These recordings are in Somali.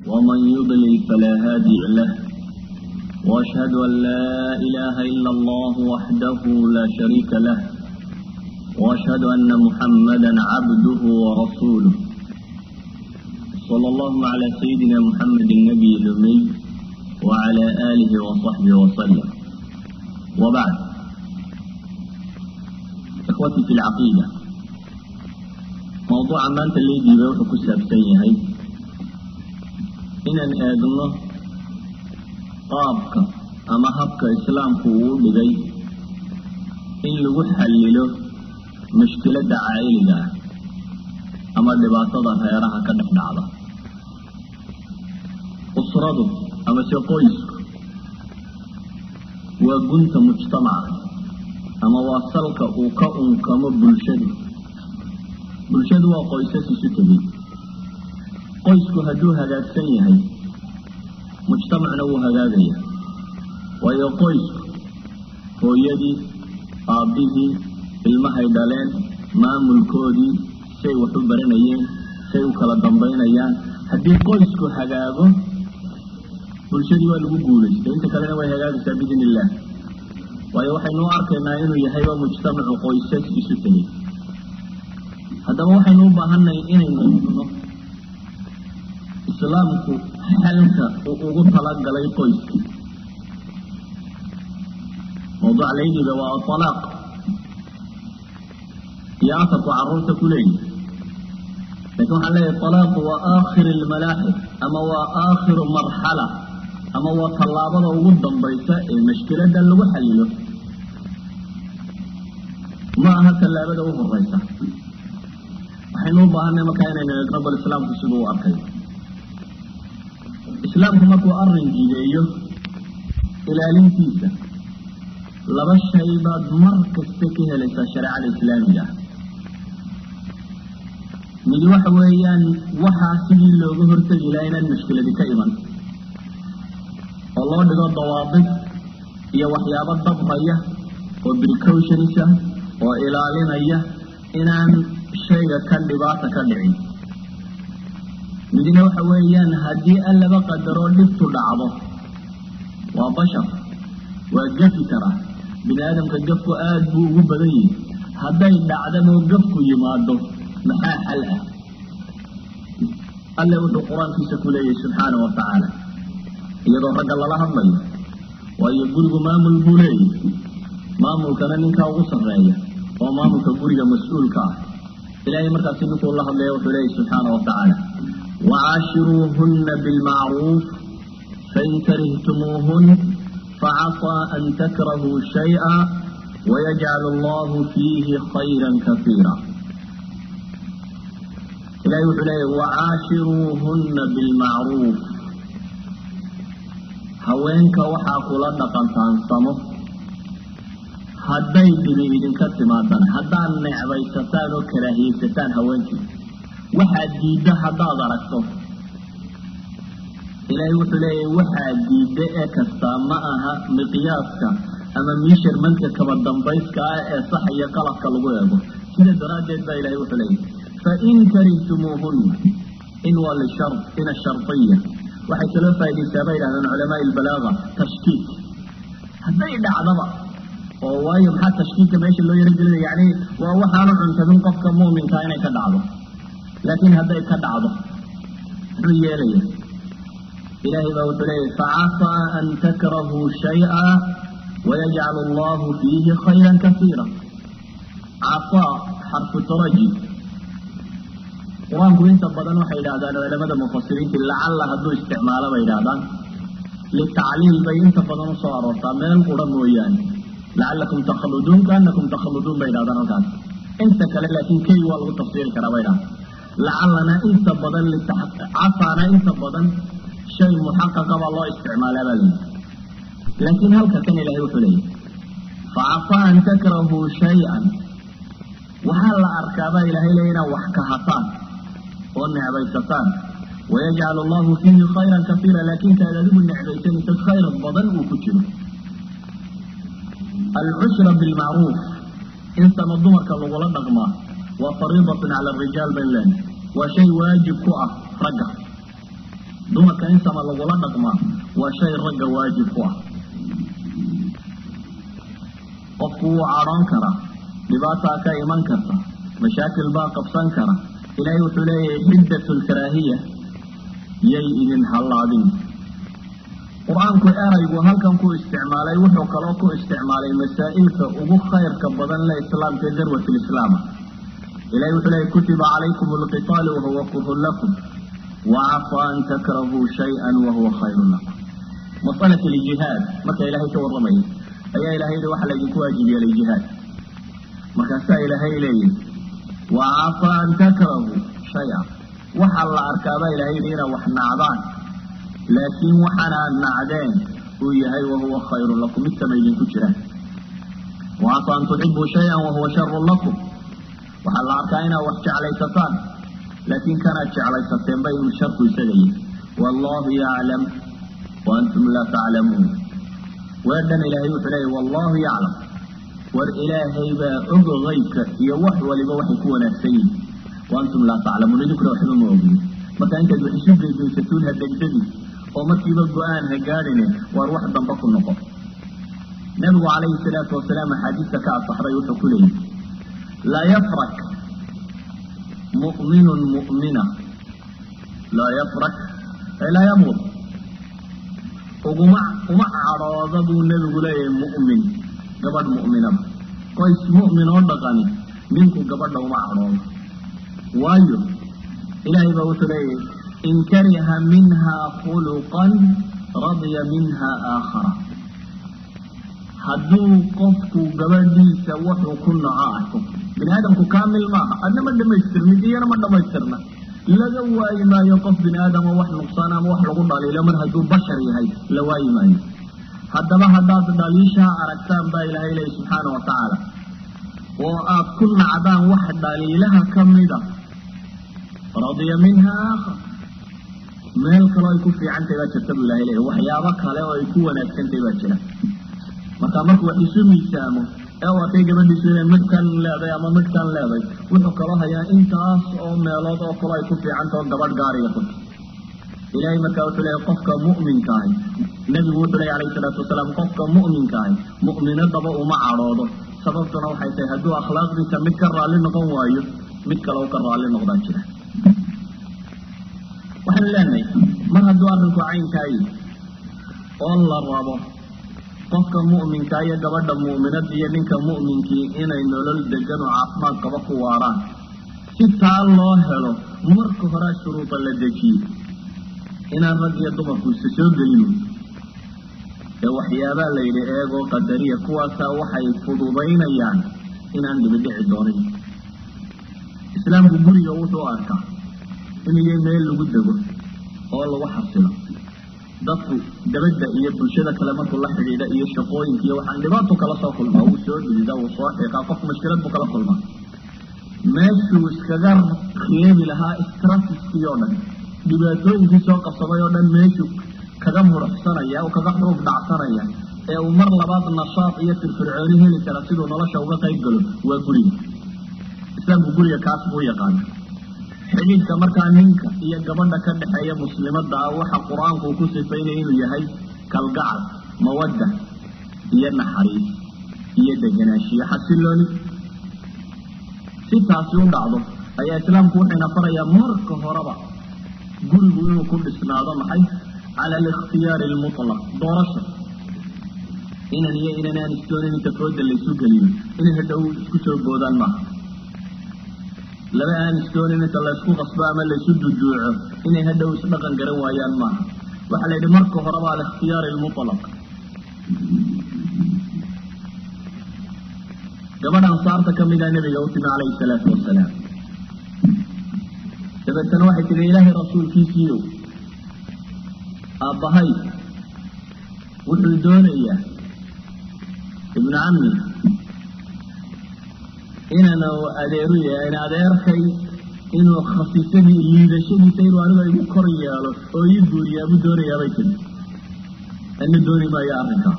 ومن يضلل فلا هادي له وأشهد أن لا إله إلا الله وحده لا شريك له وأشهد أن محمدا عبده ورسوله صلى الله على سيدنا محمد النبي الأمي وعلى آله وصحبه وسلم وبعد إخوتي في العقيدة موضوع maanta laydiiba wuxuu ku saabsan yahay inaan eegno qaabka ama habka islaamku uu dhigay in lagu xallilo mushkiladda caa'iliga ah ama dhibaatada reeraha ka dhex dhacda usradu ama se qoysku waa gunta mujtamaca ama waa salka uu ka unkamo bulshadu bulshadu waa qoysas isu tegey qoysku hadduu hagaagsan yahay mujtamacna wuu hagaagaya waayo qoysku hooyadii aabbihii ilmahay dhaleen maamulkoodii say wax u baranayeen say u kala dambaynayaan haddii qoysku hagaago bulshadii waa lagu guulaystay inta kalena way hagaagaysaa biidn illah waayo waxaynu u arkaynaa inuu yahayba mujtamacu qoysas isu tegey haddaba waxaynu u baahannahay inaynu eegno islaamku xalka uu ugu talagalay qoyska mawduuc laydiga waa atalaaq iyo afarku carruurta ku leeyihi lakin waxaan leeyahay talaaqu waa aakhir almalaaxib ama waa aakhiru marxala ama waa tallaabada ugu dambaysa ee mashkiladan lagu xalilo ma aha tallaabada u horeysa waxaynu u baahanay markaa inaynu eegno bal islaamku siduu u arkay islaamku markuu arrin jideeyo ilaalintiisa laba shay baad mar kasta ka helaysaa shareecada islaamiga ah midi waxa weeyaan waxaa sidii looga hortegi laha inaan mushkiladi ka iman oo loo dhigo dawaabid iyo waxyaabo dabraya oo precautions ah oo ilaalinaya inaan shayga kan dhibaata ka dhicin midna waxa weeyaan haddii allaba qadaroo dhibtu dhacdo waa bashar waa gafi karaa bini aadamka gafku aada buu ugu badan yihi hadday dhacdamoo gafku yimaado maxaa xal ah alle wuxuu qur-aankiisa ku leeyahay subxaana wa tacaala iyadoo ragga lala hadlayo waayo gurigu maamul buu leeyahy maamulkana ninkaa ugu sarreeya oo maamulka guriga mas-uulka ah ilahay markaasi ninkuu la hadlaya wuxuu leeyahy subxaana wa tacaala wacaashiruuhuna bilmacruuf fain karihtumuuhun facasaa an takrahuu shayئa wayajcal allahu fiihi khayra kasiira ilahay wuxuu leeyahy wacaashiruuhuna bilmacruuf haweenka waxaa kula dhaqantaansamo hadday dhibi idinka timaadaan haddaad necbaysataan oo karaahiyeysataan haweenkii waxaad diiddo haddaad aragto ilaahay wuxuu leeyahay waxaad diidda ee kastaa ma aha miqyaaska ama miisharmanka kaba dambayska ah ee sax iyo qalabka lagu eego sida daraaddeed baa ilahay wuxuu leeyahay fain karihtumuuhunna in waa lishar in ashardiya waxay kaloo faaidaysaa bay yidhahdeen culamaa ilbalaaga tashkiik hadday dhacdaba oo waayo maxaa tashkiilka meesha loo yaragelinaya yani waa waxaanu cuntabin qofka muuminkaa inay ka dhacdo laakiin hadday ka dhacdo muxuu yeelaya ilaahay baa wuxuu leeyahy facasaa an takrahuu shayئa wayajcal allahu fiihi khayra kasiira casaa xarfu taraji qur-aanku inta badan waxay yidhahdaan culamada mufasiriinta lacalla hadduu isticmaalo bay yidhahdaan litacliil bay inta badan usoo aroortaa meel qura mooyaane lacalakum takhluduun kaanakum takhluduun bay yidhahdaan halkaas inta kale laakiin key waa lagu tafsiiri karaa bay yidhahda lacallana inta badan casaana inta badan shay muxaqaqa baa loo isticmaalaa baa layihi laakiin halka kan ilahay wuxuu leeyahy facasaa an takrahuu shay-an waxaa la arkaabaa ilahay leeya inaad wax kahataan oo necbaysataan wayajcal allahu fiihi khayran kasiira laakiin kaad adigu necbaysanaysa khayr badan uu ku jiro alcushra bilmacruuf in sama dumarka lagula dhaqmaa waa fariidatun cala arijaal bayn leenahay waa shay waajib ku ah ragga dumarka in sama lagula dhaqmaa waa shay ragga waajib ku ah qofku wuu cadhoon karaa dhibaataa ka iman karta mashaakil baa qabsan kara ilaahay wuxuu leeyahay xiddat lkaraahiya yay idin hallaabin qur-aanku eraygu halkan ku isticmaalay wuxuu kaloo ku isticmaalay masaa'ilka ugu khayrka badan le islaamka ee darwat lislaama ilahay wuxuu leeyahy kutiba calaykum alqitaalu wahuwa kurhun lakum wacafaa an takrahuu shay-an wahuwa khayrun lakum masalat ljihaad marka ilaahay ka warramaya ayaa ilahay yihi waxaa laydinku waajib yeelay jihaad markaasaa ilaahay leeyihi wacafaa an takrahuu shay-an waxaa la arkaabaa ilahay yihi inaad wax nacdaan laakiin waxaana aad nacdeen uu yahay wahuwa khayrun lakum mid sama idinku jiraan wacafaa an tuxibuu shay-an wahuwa sharun lakum waxaa la arkaa inaad wax jeclaysataan laakiin kanaad jeclaysateenba inuu sharku isaga yahy wallahu yaclam wa antum laa taclamuun weedhan ilaahay wuxuu leeyahy wallahu yaclam war ilaahay baa og haybka iyo wax waliba waxay ku wanaagsan yihin wa antum laa taclamuun idinkuna waxba ma ogin marka intaad wax isu geegeysatuun ha degdegi oo markiiba go-aan ha gaadhine waar wax damba ku noqon nabigu calayhi salaatu wasalaam axaadiista ka asaxday wuxuu ku leeyahy laa yafrak mu'minun mu'mina laa yafrak ay laa yabud uguma uma cadhooda buu nebigu leeyahay mu'min gabadh mu'minada qoys mu'min oo dhaqani ninku gabadha uma cadhoodo waayo ilaahay baa wuxuu leeyahay in kariha minha khuluqan radya minha aakhara hadduu qofku gabadhiisa wuxuu ku naco arko bini aadamku kaamil maaha adna ma dhamaystirnid iyana ma dhamaystirna laga waayi maayo qof bini aadama wax nuqsaan ama wax lagu dhaliilo mar hadduu bashar yahay la waayi maayo haddaba haddaad dhaliishaha aragtaan baa ilaahay leeya subxaana wa tacaala oo aad ku nacdaan wax dhaliilaha ka mida radiya minha aakhar meel kaloo ay ku fiicantahy baa jirta buu ilahay leeya waxyaabo kale oo ay ku wanaagsantahy baa jira marka markuu wax isu miisaamo ee u arkay gabadhiisu inay midhkan leeday ama midhkan leeday wuxuu kaloo hayaa intaas oo meelood oo kaloo ay ku fiicantao gabadh gaariga ku ilaahay markaa wuxuu leeyahy qofka mu'minka ahi nebigu wuxuu leeya alayhi salaatu wasalaam qofka mu'minka ahi mu'minadaba uma cadhoodo sababtuna waxay tahay hadduu akhlaaqdiisa mid ka raalli noqon waayo mid kale u ka raalli noqdaa jira waxaanu leenahay mar hadduu arrinku caynkaayi oo la rabo qofka mu'minka iyo gabadha mu'minada iyo ninka mu'minkii inay nolol degan oo caafimaad qaba ku waaraan si taa loo helo marka horea shuruuda la dejiyey inaan rag iyo dumarku isa soo gelin ee waxyaabaa la yidhi eegoo qadariya kuwaasaa waxay fududaynayaan inaan dhibidhici doonin islaamku guriga wuxuu arkaa inuu yahay meel lagu dego oo lagu xasilo dadku dabadda iyo bulshada kale markuu la xidhiidha iyo shaqooyinka iyo waxaan dhibaato kala soo kulmaa wuu soo dhidida wuu soo xiiqaa qof mashkilad buu kala kulmaa meeshuu iskaga reebi lahaa stratiskii oo dhan dhibaatooyinkii soo qabsaday oo dhan meeshuu kaga muruxsanaya uu kaga xuruuf dhacsanaya ee uu mar labaad nashaad iyo firfircooni heli kara siduu nolosha uga qayb galo waa guriga islaamku guriga kaas buu yaqaana xidhiidhka markaa ninka iyo gabadha ka dhexeeya muslimadda ah waxa qur-aanku uu ku sifaynaya inuu yahay kalgacal mawadda iyo naxariis iyo deganaanshiyo xasilooni si taasi u dhacdo ayaa islaamku wuxuyna farayaa marka horeba gurigu inuu ku dhisnaado maxay cala alikhtiyaari almutlaq doorasha inan iyo inan aan isdoonin inta fooda laysu geliyo inay hadhow isku soo boodaan maaha laba aan isdoonin inta laysku qasbo ama laysu duduuco inay hadhow isdhaqan garan waayaan maaha waxaa la yidhi marka horeba alikhtiyaar almutlaq gabadh ansaarta ka mida nabiga u timi calayhi salaatu wasalaam dabeetana waxay tihi ilaahay rasuulkiisiiyo aabbahay wuxuu doonayaa ibnu cammi inaan adeeru yahay in adeerkay inuu khasiisadii liidashadiisa inuu aniga igu kor yeelo oo ii guuriyaa buu doonayaabay tiri ana dooni maayo arrinkaa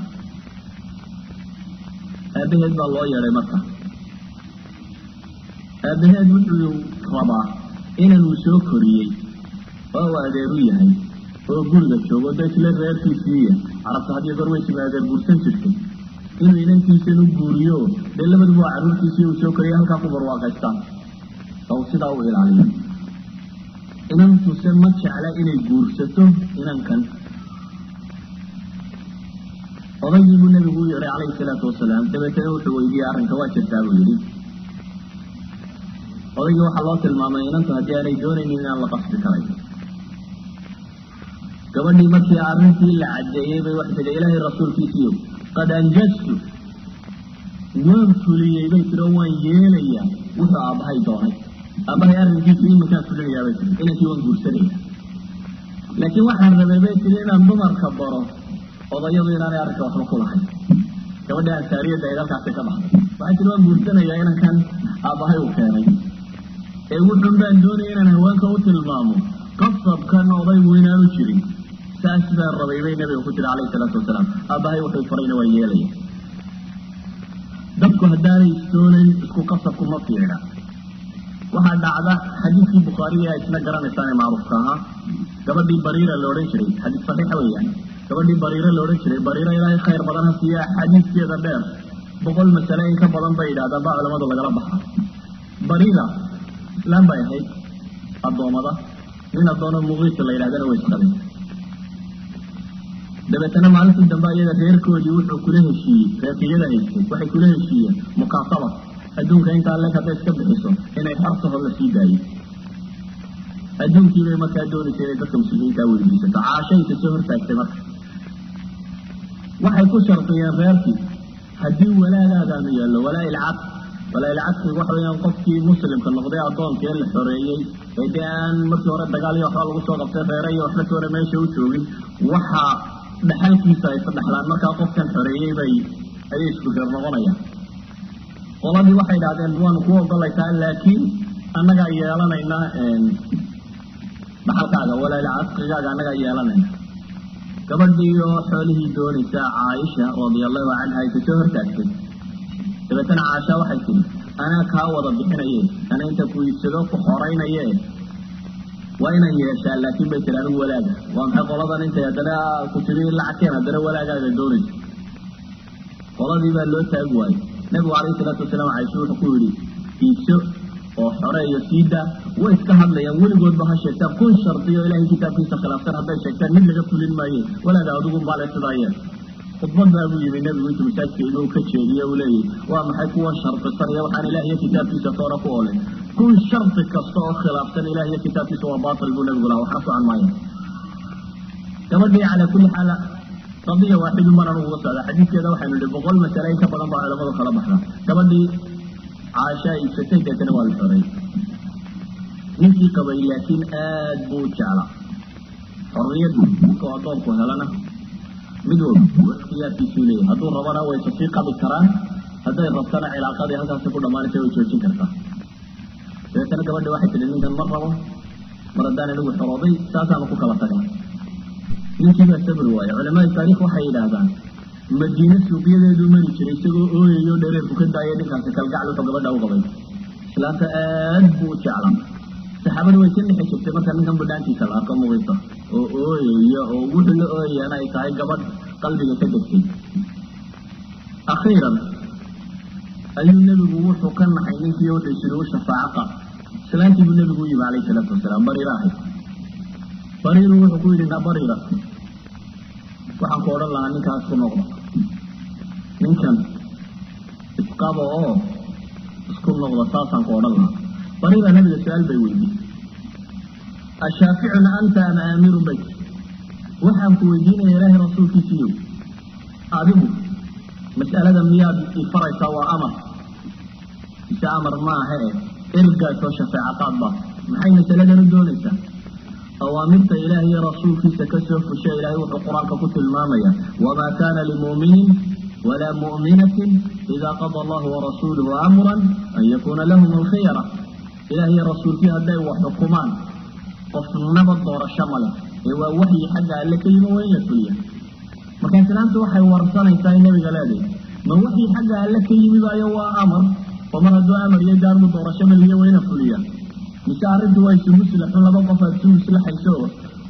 aabaheed baa loo yeedhay marka aabaheed wuxuu rabaa inanuu soo koriyey oo uu adeeru yahay oo guriga joogo da isla reerkiisiiya carabta hadiyo goor way timaadeen guursan jirtay inuu inantiisan u guuriyo dee labaduba waa carruurtiisii uu soo koriya halkaa ku barwaaqaystaan oo sidaa u ilaaliyo inantuse ma jecla inay guursato inankan odaygii buu nebigu u yeedhay calayhi salaatu wasalaam dabeetana wuxuu weydiiyey arrinka waa jirtaa buu yidhi odaygii waxaa loo tilmaamay inantu haddii aanay doonaynin inaan la qasbi karay gabadhii markii arrintii la caddeeyey bay waxay tidhi ilaahay rasuulkiisiiyo qad anjajtu waan fuliyey bay tiri oo waan yeelayaa wuxuu aabbahay doonay aabbahay arrinkiisu iminkaan fulinayaa bay tiri inankii waan guursanaya laakiin waxaan rabay bay tiri inaan dumarka baro odayadu inaanay arrinka waxba ku lahayn gabadha ansaariyadda ay halkaasi ka baxday waxay tiri waan guursanayaa inankan aabbahay uu keenay ee wuxun baan doonaya inaan haweenka u tilmaamo qasabkan odaygu inaanu jirin saas baan rabay bay nabiga ku tiri calayhi salaatu wasalaam aabbahay wuxuu farayna waa yeelaya dadku haddaanay istoonayn isku qasabku ma fiicna waxaa dhacda xadiidkii bukhaariga a isna garanaysaan ee macruufka ahaa gabadhii bariira la odhan jiray xadiis saxiixa weeyaan gabadhii bariira la odhan jiray bariira ilaahay khayr badan ha siiya xadiiskeeda dheer boqol masale in ka badan bay yidhahdaan baa culamadu lagala baxa bariira islaan bay ahayd addoommada nin addoono muqiisa la yidhahdana way isqabeen dabeetana maalintii dambe iyada reerkoodii wuxuu kula heshiiyey reerkiyada haystay waxay kula heshiiyeen mukaasaba adduunka intaa leeg hadday iska bixiso inay xartaho la sii daayo adduunkiibay markaa doonaysa inay dadka muslimiintaa weydiisato caashayka soo hortaagtay marka waxay ku shardiyeen reerkii haddii walaagaadaanu yaallo walaa ilcad walaa ilcadkigu waxa weyaan qofkii muslimka noqday addoonka ee la xoreeyey ee dee aan markii hore dagaal iyo waxba lagu soo qabtay reere iyo waxba toona meesha u joogin waxaa dhaxalkiisa ay sadhexlaan markaa qofkan xoreeyey bay ayay isku reer noqonayaan qoladii waxay idhahdeen waanu ku ogolaysaa laakiin annagaa yeelanayna dhaxalkaaga walaalcadqigaaga annagaa yeelanayna gabadhii oo xoolihii doonaysa caaisha radiallahu canha ay kasoo hortaagtay dabeetana caasha waxay tidhi anaa kaa wada bixinaye ana inta ku iibsado ku xoraynaye waa inaan yeeshaa laakiin bay tiri anigu walaaga waa maxay qoladan intay haddana ku tiri lacagkeen haddana walaagaaga doonayso qoladii baa loo taagi waayey nabigu calayhi salaatu wasalaam caisha wuxuu ku yidhi iibso oo xoreeyo siida way iska hadlayaan weligoodba ha sheegtaan kun shardiyo ilaahay kitaabkiisa khilaafsan hadday sheegtaan mid laga fulin maaye walaaga adigun baale sidaayeen khudbad baa buu yimi nabigu intuu masaajidka inuu ka jeediye uu leeyahy waa maxay kuwa shardisan iyo waxaan ilaah iyo kitaabkiisa toona ku olin kun shardi kasta oo khilaafsan ilaah iyo kitaabkiisa waa baatil buu nabigu laha waxna socon maayo gabadhii calaa kulli xaal qadiya waaxidun baan anugu uga socda xadiidkeeda waxaynu nihi boqol masale in ka badan baa culamadu kala baxda gabadhii caasha iibsatay deetana waa la xoreeyey ninkii qabay laakiin aad buu u jeclaa xorriyaddu markuu addoonku helana mid walba ikhtiyaarkiisuu leeyahay hadduu rabana way tasii qabi karaan hadday rabtana cilaaqadii halkaasi ku dhammaanaysa way joojin kartaa dabeetana gabadhi waxay tihi ninkan ma rabo mar haddaan anigu xorooday saasaanu ku kala tagnay ninkii baa sabri waaye culamada taariikh waxay yidhaahdaan madiine suuqyadeeduu mari jiray isagoo ooyayo dhereerku ka daayay ninkaasi kalgacal wuxuu gabadha u qabay islaanta aad buu u jeclaa saxaabada way ka dhexi jirtay marka ninkan badhaantiisa la arko muqiisa oo ooyaya oo wuxuu la ooyayana ay tahay gabadh qalbiga ka degtay akhiiran ayuu nebigu wuxuu ka naxay ninkii wuxuu isiri u shafaaco qaad islaantii buu nebigu u yimi calayhi salaatu wasalaam bariira ahayd bariiru wuxuu ku yidhi na bariira waxaan ku odhan lahaa ninkaas ku noqda ninkan isqaba oo isku noqda saasaan ku odhan lahaa bariira nabiga su-aal bay weydiisay ashaaficuna anta ama aamirun bayt waxaan ku weydiinaya ilaahay rasuulkiisiiyo adigu mas'alada miyaad ifaraysaa waa amar mise amar maaha e ergaasoo shafeeco qaad baa maxay masaladan u doonaysaa awaamirta ilaah iyo rasuulkiisa kasoo fusha ilaahay wuxuu qur-aanka ku tilmaamaya wamaa kana limu'minin walaa mu'minatin idaa qada allahu warasuuluhu amran an yakuuna lahum alkhiyara ilaah iyo rasuulkii hadday wax xukumaan qofnaba doorasho ma leh ee waa waxyi xagga alle ka yimi waa in la fuliya marka islaamtu waxay warsanaysaa in nabiga leedahay ma waxyi xagga alle ka yimi baayo waa amar oo mar hadduu amar iyo gaarmu doorasho maliya waa ina fuliya mise arrintu waa isu muslaxun laba qof aad isu muslaxayso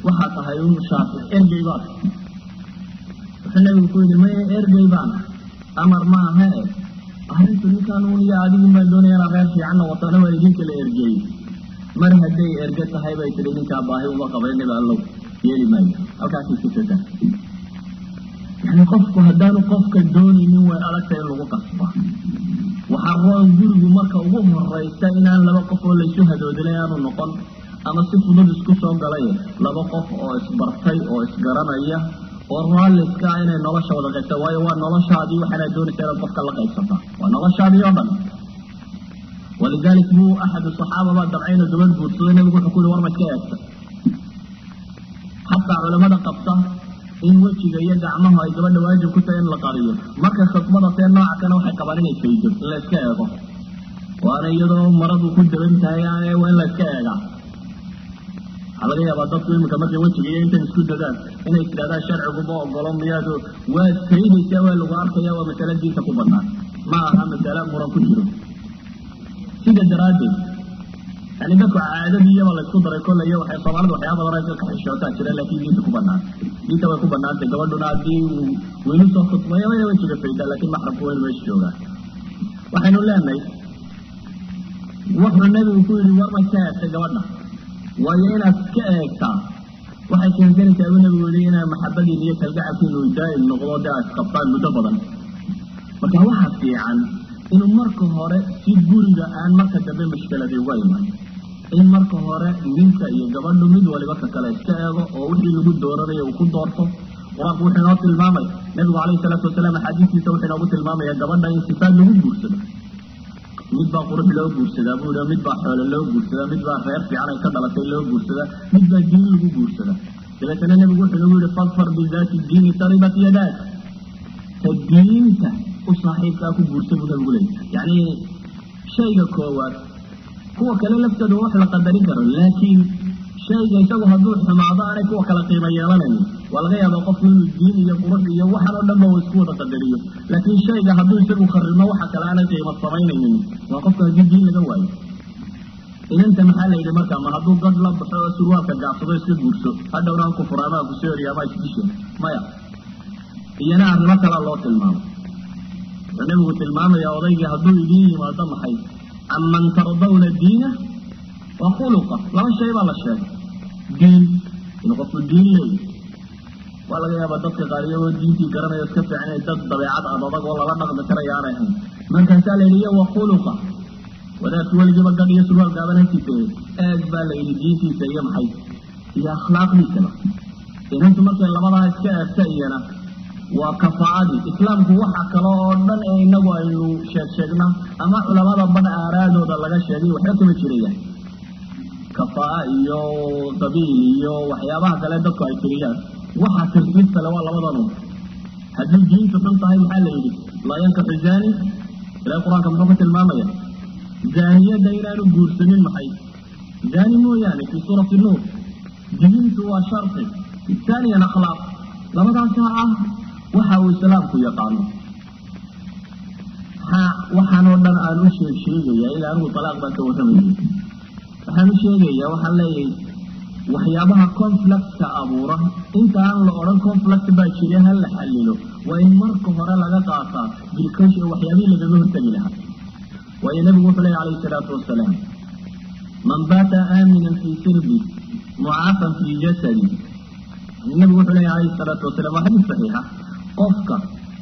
waxaa tahay un shaafic ergey baad wuxuu nabigu ku yidhi maya ergey baan amar ma aha e arrintu ninkaan un iyo adigun baan doonaya inaa reer fiican noqotona waa idinka la ergeeyey mar hadday erge tahay bay tihi ninkaa baahi uma qabay nabi allow yeeli maayo halkaasay ku jirtaa yani qofku haddaanu qofka doonaynin way adagta in lagu qasba waxaa roon gurigu marka ugu horeysa inaan laba qof oo laysu hadoodilay aanu noqon ama si fudud isku soo galay laba qof oo isbartay oo isgaranaya oo raalliska ah inay nolosha wada qaybta waayo waa noloshaadii waxaanaa doonaysa inaad qofka la qaybsata waa noloshaadii oo dhan walidalik buu axadu saxaaba baa dabcayna gabadh guursaday nabigu wuxuu ku yihi war ma iska eegta xataa culamada qabta in wejiga iyo gacmahu ay gabadha waajib ku tahay in la qariyo markay khudbada tee nooca kana waxay qabaan inay faydo in la iska eego waana iyadoo maradu ku daban tahay waa in la iska eegaa waxaa laga yaabaa dadku iminka markay wejiga iyo intan isku dadaan inay tidhahdaan sharciguma ogolo miyaad waad faydaysaa waa lagu arkaya waa masale diinta ku banaan ma aha masale muran ku jiro sida daraaddeed yani dadku caadadiiyaba laysku daray kollaya waxay soomaalida waxyaaba badan ay dadka xishootaa jira laakiin diinta ku banaan diinta way ku banaantay gabadhuna haddii uu weynu soo khudbaya waya wejiga faydaa laakiin maxramku waynu meesha joogaa waxaynu leenahay wuxuu nabigu ku yidhi war ma ka eegtay gabadha waayo inaad ka eegtaa waxay keensanaysaa buu nabigu yihi inaa maxabadiin iyo kalgacalkiinu daa'im noqdo dee aad isqabtaan muddo badan marka waxaa fiican inuu marka hore si guriga aan marka dambe mashkiladii uga iman in marka hore ninka iyo gabadhu mid waliba ka kale iska eego oo wixii lagu dooranayo uu ku doorto qur-aanku wuxuu inoo tilmaamay nabigu calayhi salaatu wasalaam axaadiistiisa wuxuu inoogu tilmaamaya gabadha in sifaad lagu guursado mid baa qurux loo guursadaa buu i mid baa xoolo loo guursadaa mid baa reer fiican ay ka dhalatay loo guursadaa mid baa diin lagu guursadaa dabeetana nebigu wuxuu nagu yihi fadfar bidaati diini taribat yadaak ta diinta u saaxiibkaa ku guursa buu nabigu leeyay yacni shayga koowaad kuwa kale laftooda wax la qadarin karo laakiin shayga isagu hadduu xumaado aanay kuwa kale qiimo yeelanayn waa laga yaabaa qofku inuu diin iyo qurux iyo waxan oo dhanba uu isku wada qadariyo laakiin shayga hadduu isagu kharimo waxa kale aanay qiimo samaynaynin waa qofka haddii diin laga waayo inanta maxaa la yidhi markaa ma hadduu gad la baxo oo surwaalka gaacsado iska guurso hadhowna an kufur ama kusooriya ama isdisho maya iyana arrimo kalaa loo tilmaamay wuxuu nabigu tilmaamaya odaygii hadduu idiin yimaado maxay canman tardawna diina wa khuluqa laba shay baa la sheegay diin inuu qofku diin leeyahy waa laga yaabaa dadka qaar iyagoo diintii garanayo iska fiican inay dad dabeecad ad adag oo lala dhaqmi karaya aanay ahayn markaasaa la yidhi iyo wa khuluqa wadaadku weligiiba gadh iyo surwaal gaaban hantiisa eeg baa la yidhi diintiisa iyo maxay iyo akhlaaqdiisaba inantu markay labadaa iska eegta iyana waa kafaa'adii islaamku waxa kale oo dhan ee inagu aynu sheeg sheegna ama culamada badh aaraadooda laga sheegay waxba kama jirayaan kafaa'a iyo qabiil iyo waxyaabaha kale dadku ay tiriyaan waxa tirtiid kale waa labadanu haddii diintu xun tahay maxaa la yidhi laa yankaxu zani ilahay qur-aanka muxuu ku tilmaamaya zaaniyadda inaanu guursanin maxay zani mooyaane fii suurati nuur diintu waa sharti taaniyan akhlaaq labadaasaa ah waxa uu islaamku yaqaano waxaanoo dhan aan u sheeg sheegaya ila anigu talaaq baan ka warramayay waxaan u sheegayaa waxaan leeyahay waxyaabaha conflictka abuura inta aan la odhan conflict baa jira ha la xalilo waa in marka hore laga qaataa bilcaution waxyaabihii lagaga hortagi lahaa waayo nabigu wuxuu leeya calayhi salaatu wasalaam man baata aaminan fii sirbi mucaafan fii jasadi nabigu wuxuu leeya calayhi salaatu wasalaam waa xadiis saxiixa qofka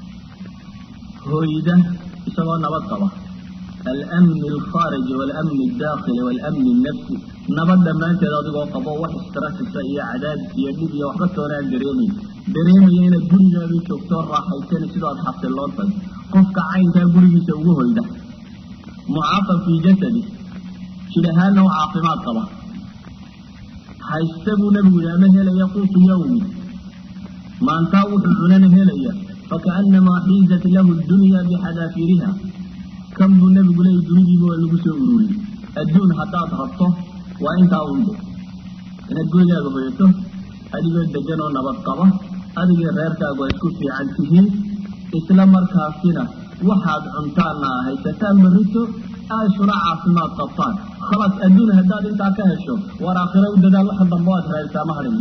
hoyda isagoo nabad qaba almni alkhaariji waalamni aldaakhili waalamni alnafsi nabad dhammaanteed adigoo qabo wax istrasisa iyo cadaadis iyo dhib iyo waxba toonaan dareemayn dareemaya inaad gurigaadii joogtoo raaxaysani sidoo aad xasiloon tahay qofka caynkaa gurigiisa ugu hoyda mucaafan fii jasadi jir ahaanna u caafimaad qaba haysta buu nabigu yihi ama helaya quutu yawmi maantaa wuxuu cunana helaya fakaanamaa xiizat lahu dunya bixadaafiriha kan buu nabigu leeyay dunidiiba waa lagu soo ururiyey adduun haddaad rabto waa intaa unde inaad gurigaaga hoyato adigoo degan oo nabad qaba adigii reerkaagu ay isku fiican tihiin isla markaasina waxaad cuntaanna haysataan barrito aashuna caafimaad qabtaan khalaas adduun haddaad intaa ka hesho war aakhira u dadaal waxa dambe aad raadisaa ma hadhin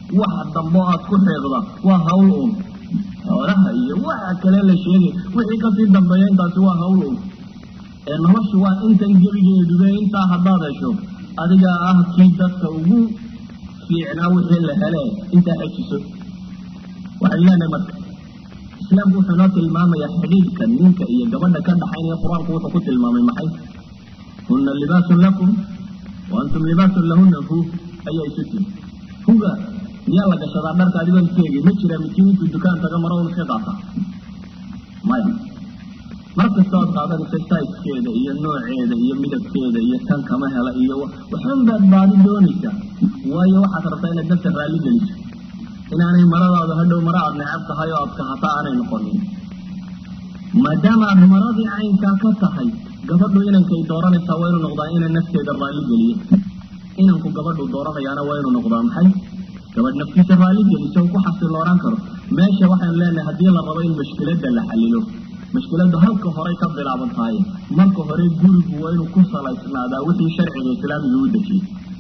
waxa dambo aad ku xeeqda waa hawl un xoolaha iyo waxa kale la sheegay wixii kasii dambeeya intaasi waa hawl un ee noloshu waa intan gebigeedube intaa haddaad hesho adiga ah kii dadka ugu fiicnaa wixii la hele intaa xejiso waxaynu leenahay marka islaamku wuxuu inoo tilmaamayaa xidhiidhka ninka iyo gabadha ka dhaxaynaya qur-aanku wuxuu ku tilmaamay maxay huna libaasun lakum wa antum libaasun lahuna hu ayaa isu tiri huga miyaa la gashadaa dharka adigoon iska egin ma jira midkiin intuu dukaan taga maro un iska qaata maya mar kasta ood qaadanaysa saiskeeda iyo nooceeda iyo midabkeeda iyo tan kama hela iyo waxun baad baadi doonaysaa waayo waxaad rabtaa inaad nafta raalli geliso inaanay maradaadu hadhow mara aad necab tahay oo aad kahata aanay noqonin maadaama aad maradii caynkaa ka tahay gabadhu inankay dooranaysaa waa inuu noqdaa ina nafteeda raalli geliyo inanku gabadhu dooranayaana waa inuu noqdaa maxay gabadh naftiisa raalli geliso ku xasilooran karo meesha waxaynu leenahay haddii la rabo in mashkiladda la xalilo mashkiladdu halka horey ka bilaaban tahay marka hore gurigu waa inuu ku salaysnaadaa wixii sharciga islaamiga u dejiyey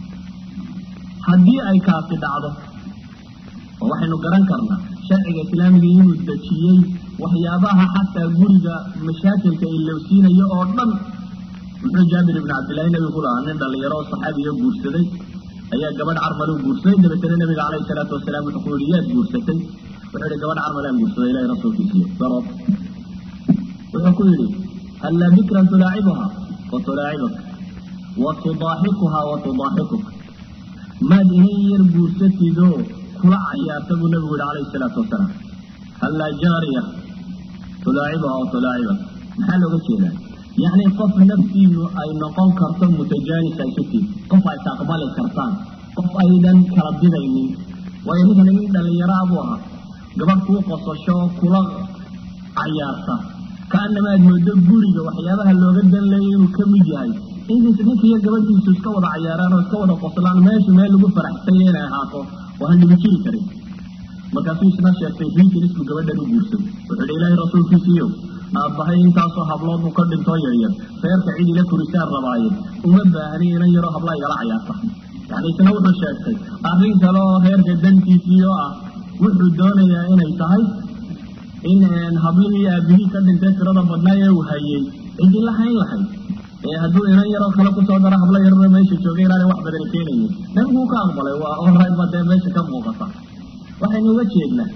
haddii ay kaasi dhacdo oo waxaynu garan karnaa sharciga islaamiga inuu dejiyey waxyaabaha xataa guriga mashaakilka ilowsiinayo oo dhan muxuu jaabir ibni cabdillahi nebigu ku lahaa nin dhalinyaro oo saxaabiyo guursaday ayaa gabadh carmaluu guursaday dabeetana nebiga calayhi salaatu wasalaam wuxuu ku yihi yaad guursatay wuxuu yihi gabadh carmalaan guursaday ilahi rasuulkiisiyo darood wuxuu ku yidhi hallaa bikran tulaacibuha wa tulaacibuk wa tudaaxikuha wa tudaaxikuk maad inan yar guursatidoo kula cayaarta buu nabigu yihi calayhi salaatu wasalaam hallaa jaariya tulaacibuha wa tulaacibuk maxaa looga jeedaa yacni qof naftiinu ay noqon karto mutajaanis aysutiin qof ay taqbali kartaan qof aydan kala didaynin waayo ninkan nin dhallinyaraa buu ahaa gabadh kuu qosasho oo kula cayaarta kaanama aad moodo guriga waxyaabaha looga dan leeya inuu ka mid yahay intiis ninka iyo gabadhiisu iska wada cayaaraan oo iska wada qoslaan meeshu meel lagu faraxsanya inay ahaato oo han dhibi jiri karin markaasuu isna sheegtay riikan isku gabadhan u guursan wuxuu hi ilaahay rasuulkiisiiyo aabbahay intaasoo hablood uu ka dhintoo yaryar reerka cid ila korisaan rabaaye uma baahni inan yaroo habla igala cayaarta yani isna wuxuu sheegtay arrin kale oo reerka dantiisii oo ah wuxuu doonayaa inay tahay in hablihii aabihii ka dhintay tirada badnaa ee uu hayay cidi la hayn lahayd ee hadduu inan yaroo kale kusoo daro hablo yarna meesha joogay inaanay wax badani keenaynin nabiguu ka aqbalay waa olrayt ba dee meesha ka muuqata waxaynu uga jeednaa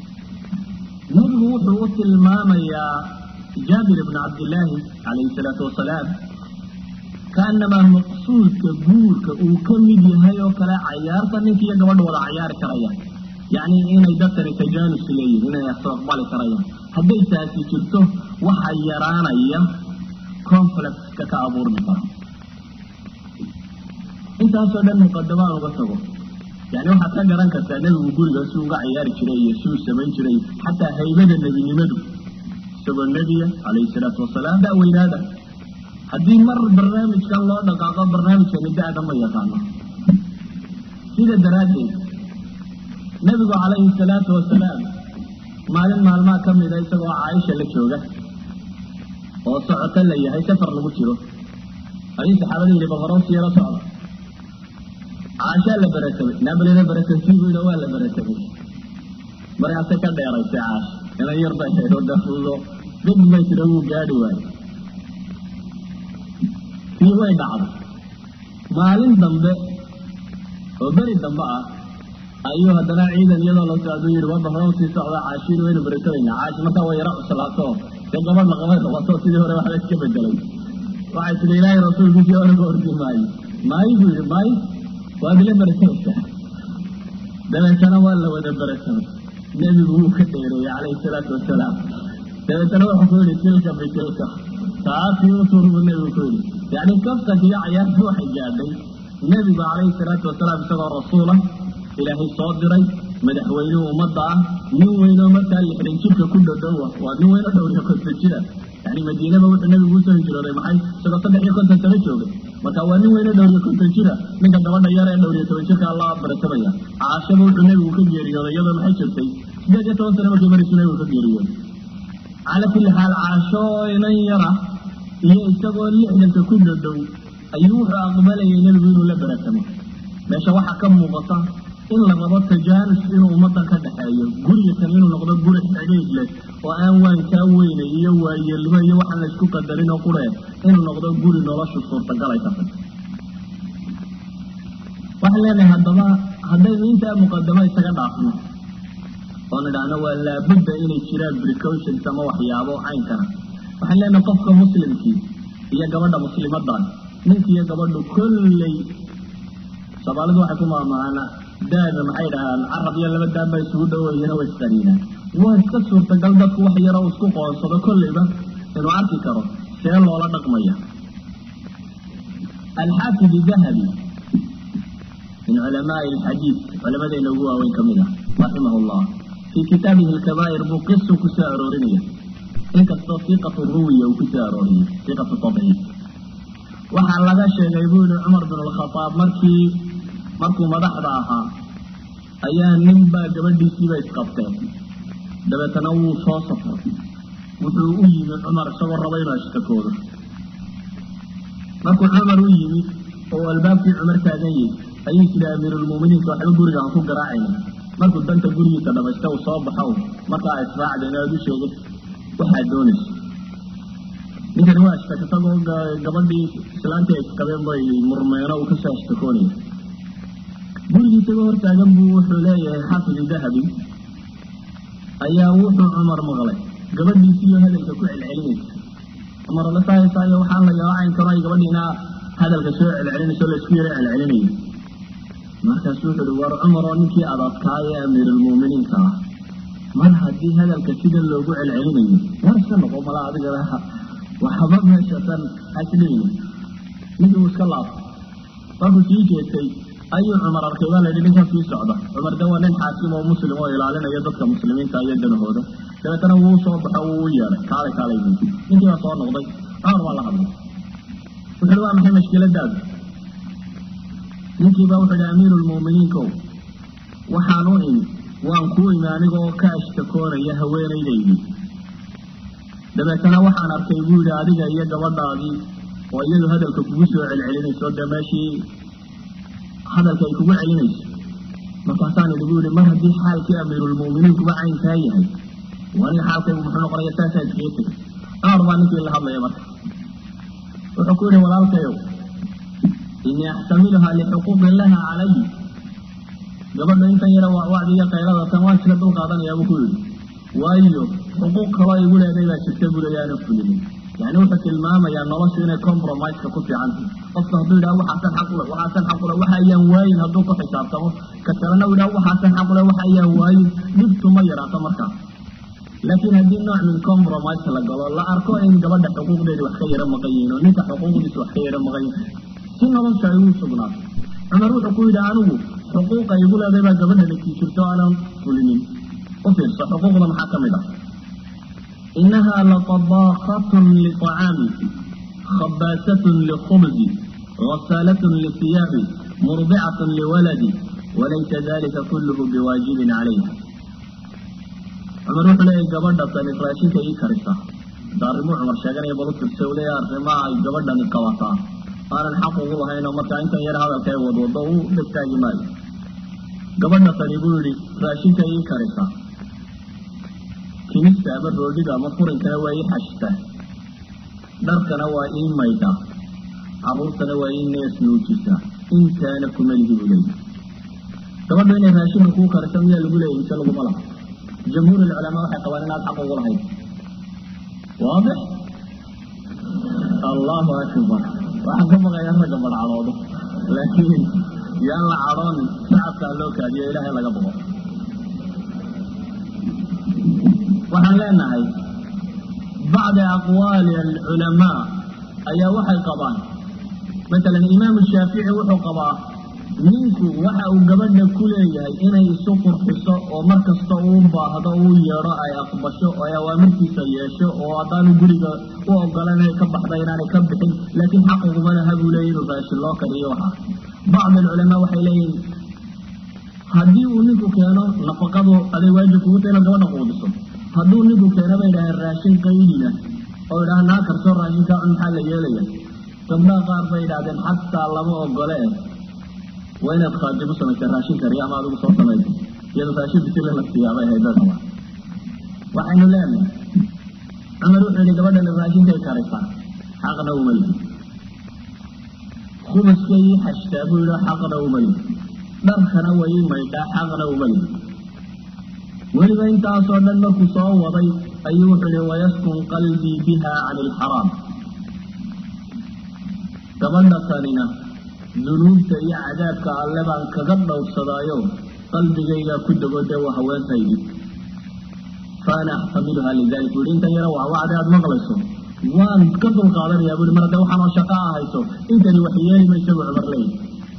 nebigu wuxuu u tilmaamayaa jaabir ibnu cabdillaahi calayhi salaatu wasalaam kaanamaa maqsuudka guurka uu ka mid yahay oo kale cayaarta ninka iyo gabadha wada cayaari karaya yacni inay dadkani tajaanus leeyihin inay aqbali karayaan hadday taasi jirto waxa yaraanaya conflictka ka abuurmi kara intaasoo dhan muqadamaan uga tago yani waxaad ka garan kartaa nebigu guriga si uga cayaari jiray iyo si uu samayn jiray xataa haybada nebinimadu isagoo nebiya calayhi salaatu wasalaam daweynaada haddii mar barnaamijkan loo dhaqaaqo barnaamijkani da-da ma yaqaano sida daraaddeed nebigu calayhi salaatu wasalaam maalin maalmaha ka mida isagoo caaisha la jooga oo socoto la yahay safar lagu jiro ayuu saxaabada yidhi bal horow siyaro socda caashaa la baratamay naabalina baratamsiibuyda waa la baratamay markaasay ka dheeraysay caash inan yar bay haydho dafuudo dib bay tira wuu gaadhi waayo tii way dhacday maalin dambe oo beri dambe ah ayuu haddana ciidan iyadoo la socduu yidhi waba hore usii socda caashiin waynu baratamaynaa caashi markaa way yaro cuslaato dee gabadh laqabay qabato sidii hore waxba iska bedelay waxay tihi ilaahay rasuulkiisii oraga ordi maayo maayo buu yidhi maayo waad ila baratamaysaa dabeetana waa la wada baratamay nebigu wuu ka dheereeyey calayhi salaatu wasalaam dabeetana wuxuu ku yidhi tilka bitilka taasii u tur buu nebigu ku yidhi yacni kaftanka iyo cayaarta waxay gaadhay nebigu calayhi salaatu wasalaam isagoo rasuula ilaahay soo diray madaxweynihii ummadda ah nin weynoo markaa lixdan jirka ku dhodhowa waa nin weynoo dhowr iyo konton jira yani madiinaba wuxuu nebigu usoo hijrooday maxay isagoo saddex iyo konton sano joogay marka waa nin weynoo dhowr iyo konton jira ninka gabadha yar ee dhowr iyo toban jirka alla baratamaya caashaba wuxuu nebigu ka geeriyooday iyadoo maxay jirtay sideed iyo toban sano markii maraysu nebigu ka geeriyooday calaa kulli xaal caasho oo inan yara iyo isagoo lixdanka ku dhodhow ayuu wuxuu aqbalayay nebigu inuu la baratamo meesha waxaa ka muuqata in la rabo tajaanus inuu ummadan ka dhexeeyo guriga kan inuu noqdo guri xidhiidh leh oo aan waankaa weyne iyo waayeelnimo iyo waxaan la isku qadarin oo quree inuu noqdo guri noloshu suurtagalay ka tay waxaan leenahay haddaba haddaynu intaa muqadamo isaga dhaafno oo nidhaahno waa laabudda inay jiraan precautions ama waxyaabo caynkana waxaan leenahay qofka muslimkii iyo gabadha muslimadan ninka iyo gabadhu kolley soomaalidu waxay ku maamaana daada maxay dhahaan carab iyo laba daan baa isugu dhawayana way isqaniinaan waa iska suurtagal dadku wax yaroo isku qoonsado kolleyba inuu arki karo see loola dhaqmaya alxaafid dahabi min culamaai alxadiid culamadeyna ugu waaweyn ka mid ah raximah llah fii kitaabihi alkabaa'ir buu qisu ku soo aroorinaya inkastoo fiqatu ruwiya uu ku soo arooriyey fiqatu tadciif waxaa laga sheegay buu yihi cumar bin alkhadaab markii markuu madaxda ahaa ayaa nin baa gabadhiisiiba isqabteen dabeetana wuu soo safray wuxuu u yimi cumar isagoo raba inuu ashtakoodo markuu cumar u yimi oo albaabkii cumar taagan yahy ayuu isiri amiirulmuuminiinka waxba guriga aan ku garaacayna markuu danta gurigiisa dhamaysta uu soo baxo markaa israacda inaad u sheegay waxaad doonayso ninkani waa ashtaka isagoo gabadhii islaantii ay isqabeen bay murmeeno uu kasoo ashtakoonaya gurigii isagoo hortaagan buu wuxuu leeyahay xaafid dahabi ayaa wuxuu cumar maqlay gabadhiisiiyo hadalka ku celcelinaysa cumar la sahaysaayo waxaan la yaacayn karo ay gabadhiina hadalka soo celcelinayso laysku yaro celcelinayo markaasuu wuxu uhi war cumar oo ninkii adadkaa ee amiirulmuuminiinka ah mar haddii hadalka sida loogu celcelinayo war iska noqo mala adiga waxba meeshatan hasdhigni ninkii uu iska laabtay markuu sii jeestay ayuu cumar arkay baa layidhi ninkan sii socda cumar de waa nin xaakim oo muslim oo ilaalinaya dadka muslimiinta iyo danahooda dabeetana wuu soo baxo wuu u yeedhay kaalay kaalay bu ninkii baa soo noqday cumar baa la hadlay wuxuuhi waa maxay mashkiladaadu ninkii baa wuxuu ihi amiirulmuuminiinkow waxaan u imi waan kuu imi anigoo ka ashtakoonaya haweenaydaydii dabeetana waxaan arkay buu yidhi adiga iyo gabadhaadii oo iyadu hadalka kugu soo celcelinayso dee meeshii hadalka ay kugu celinayso markaasaan idhi buu yihi mar haddii xaalkii amiirulmu'miniinkuba caynkaa yahay aniga xaalkaygu muxuu noqonaya saasaa iskaga tegay cumar baa ninkii la hadlaya marka wuxuu ku yihi walaalkayow inii axtamiluhaa lixuquuqin laha calay gabadha intan yara wacdiga qaylada tan waan iska dul qaadanayaa buu ku yidhi waayo xuquuq kaloo igu leeday baa jirta buu leeya aana fulinin yani wuxuu tilmaamayaa noloshu inay compromiseka ku fiicanta qofka hadduu yidhaha waxaasan xaqule waxaasan xaqule waxa ayaan waayin hadduu ku xisaabtamo ka kalena u yidhaha waxaasan xaqule waxa ayaan waayin dhibtu ma yaraato markaa laakiin haddii nooc min compromise la galo la arko in gabadha xuquuqdeedi wax ka yaro maqan yihiin oo ninka xuquuqdiisa wax ka yaro maqan yihin si nolosha ay uu sugnaato cumar wuxuu ku yidhi anigu xuquuqa igu leeday baa gabadhani kii jirto aanan fulinin u fiirso xuquuqda maxaa ka mid ah inaha laطabaaqatun liطacaami khabaasatun likhubzi غasaalatun lisiyaabi murdicatun liwaladi walaysa dalika kulluhu biwaajibin calayha cumar wuxuu leeyahy gabadha tani raashinka ii karisa da arrimuu cumar sheeganaya balu firse u leeyahy arrimaha ay gabadhani qabataa aanan xaq ugu lahaynoo markaa intan yar hadalka ay wadwado u dhegtaagi maayo gabadha tani buu yihi raashinka ii karisa kimista ama roodhida ama furinkana waa ii xashtaa dharkana waa ii maydha caruurtana waa ii nees nuujisaa intaana kuma lihi buu leeyahy gabadhu inay raashinka kuu karisa miyaa lagu leeyahy mise laguma laha jamhuur alculamaa waxay qabaan inaad xaq ugu lahayd waadix allahu akbar waxaan ka baqaya ragga badhcadoodo laakiin yaan la cadhoonin shacabkaa loo kaadiyo ilaahay laga boqo waxaan leenahay bacdi aqwaali alculamaa ayaa waxay qabaan masalan imaamu shaafici wuxuu qabaa ninku waxa uu gabadha ku leeyahay inay isu qurxiso oo mar kasta uu baahdo uu yeedho ay aqbasho oo ay awaamirtiisa yeesho oo haddaanu guriga u ogolan inay ka baxda inaanay ka bixin laakiin xaquguma laha buu leeyahy inuu raashin loo kariyo waxa bacd alculamaa waxay leeyihin haddii uu ninku keeno nafaqadu aday waajib kugu ta inaad gabadha quudiso hadduu ninku keeno bay idhaaheen raashin qaydina oo idhaha naa karso raashinkaa cun maxaa la yeelaya gabdhaha qaar bay idhahdeen xataa lama ogole waa inaad khaadimu samaysa raashin kariya ama adigu soo samaysa iyado raashin bisile la siiyaabay haydadaba waxaynu leenahay cumar wuxuu yihi gabadhan raashinkay karisaa xaqna uma lihi khumuskay ii xashtaa buu yihi xaqna uma lihi dharkana way ii maydhaa xaqna uma lihi weliba intaasoo dhan markuu soo waday ayuu wuxuu yihi wayaskun qalbii biha can ilxaraam gabadha tanina dunuubta iyo cadaabka alle baan kaga dhowrsadaayo qalbigaygaa ku dego dee waa haweentaydii faana axtamiluha lidalik bu yihi intan yaro wacwacde aada maqlayso waan ka dulqaadanayaa bui mar hadde waxaanoo shaqa ahayso intani wax yeeli maysa buu cumar leeyahy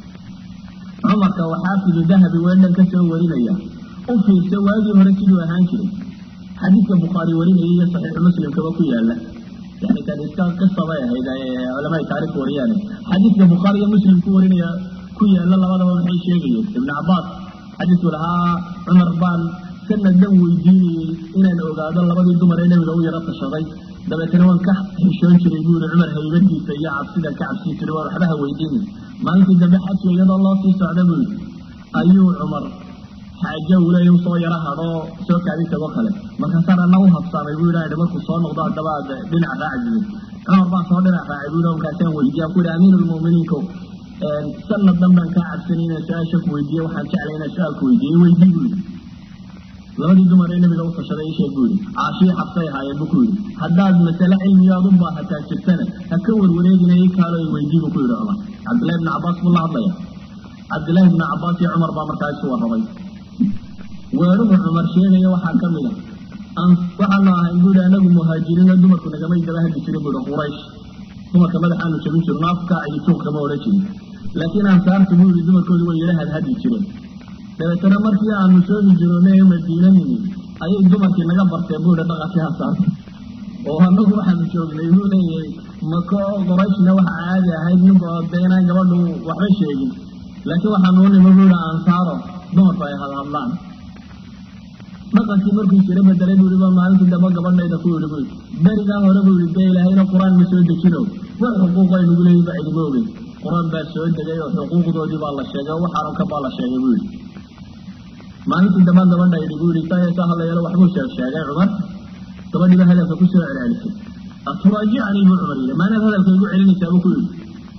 cumarka oo xaafidu dahabi weedhan ka soo warinaya u fiirsa waagii hore siduu ahaan jiray xadiidka bukhaari warinaya iyo saxiixu muslimkaba ku yaala yani kan iska qisa bay ahayd culamada taarikh wariyaane xadiidka bukhaari iyo muslim ku warinaya ku yaala labadaba maxay sheegayeen ibnu cabaas xadiidku lahaa cumar baan sanadan weydiinayey inaan ogaado labadii dumar ee nabiga u yaro tashaday dabeetana waan ka xishoon jiray buu yihi cumar haybadiisa iyo cabsida ka cabsin jiray waan waxbaha weydiinay maalintii dambe xajka iyadoo loo sii socda buu yidhi ayuu cumar xaajo uu leeya usoo yaro hadhoo soo kaadi tago kale markaasaan ana u habsaamay buu yidhi markuu soo noqdo haddaba aad dhinac raacdid cumar baan soo dhinac raacay buu yidhi markaasaan weydiiya ku yidhi amiin lmu'miniinko sanad dhan baan kaa cabsanay inaan su-aasha ku weydiiye waxaan jeclay inaan su-aalku weydiiyey weydii buu yidhi labadii dumar ee nabiga u tashaday isheeg buu yidhi caashii xabsay ahaayeen buu ku yidhi haddaad masale cilmiga aad u baahataa jirtana ha ka warwareegina ii kaalo i weydii buu ku yidhi cumar cabdillahi ibni cabaas buu la hadlaya cabdillahi ibni cabaas iyo cumar baa markaa isu warramay weeruhu cumar sheegaya waxaa ka mid a waxaanu ahayn buu yihi anagu muhaajiriino dumarku nagamay daba hadli jirin buu yihi quraysh dumarka madaxaanu jabin jirno afka iyo tuuq kama odhan jirin laakiin ansaartu buu yihi dumarkoodu way yala hadhadli jireen dabeetana markii aanu soo hijroonay ee madiina nimi ayay dumarkii naga barteen buu yihi dhaqankii ansaarta oo anagu waxaanu joognay buu leeyahay mako qorayshna waxa caadi ahayd ninka de inaan gabadhu waxba sheegin laakiin waxaanu u nimo buu yihi ansaaro dumarku ay hadhadlaan dhaqankii markuu jiro bedelay buu yihi ba maalintii dambe gabadhayda ku yidhi buu berigaa hore buu yihi dee ilaahayna qur-aan ma soo dejino wax xuquuq ay nagu leeyihin ba idima ogeyn qur-aan baa soo degay oo xuquuqdoodii baa la sheegay oo waxaaran ka baa la sheegay buu yihi maalintii dambe gabadha yidhi buu yihi saa saa hadlayalo waxbuu sheeg sheegay cumar gabadhiiba hadalka ku soo celcelisay aturaajicanii buu cumar yidhi maanaad hadalka igu celinaysaa buu ku yidhi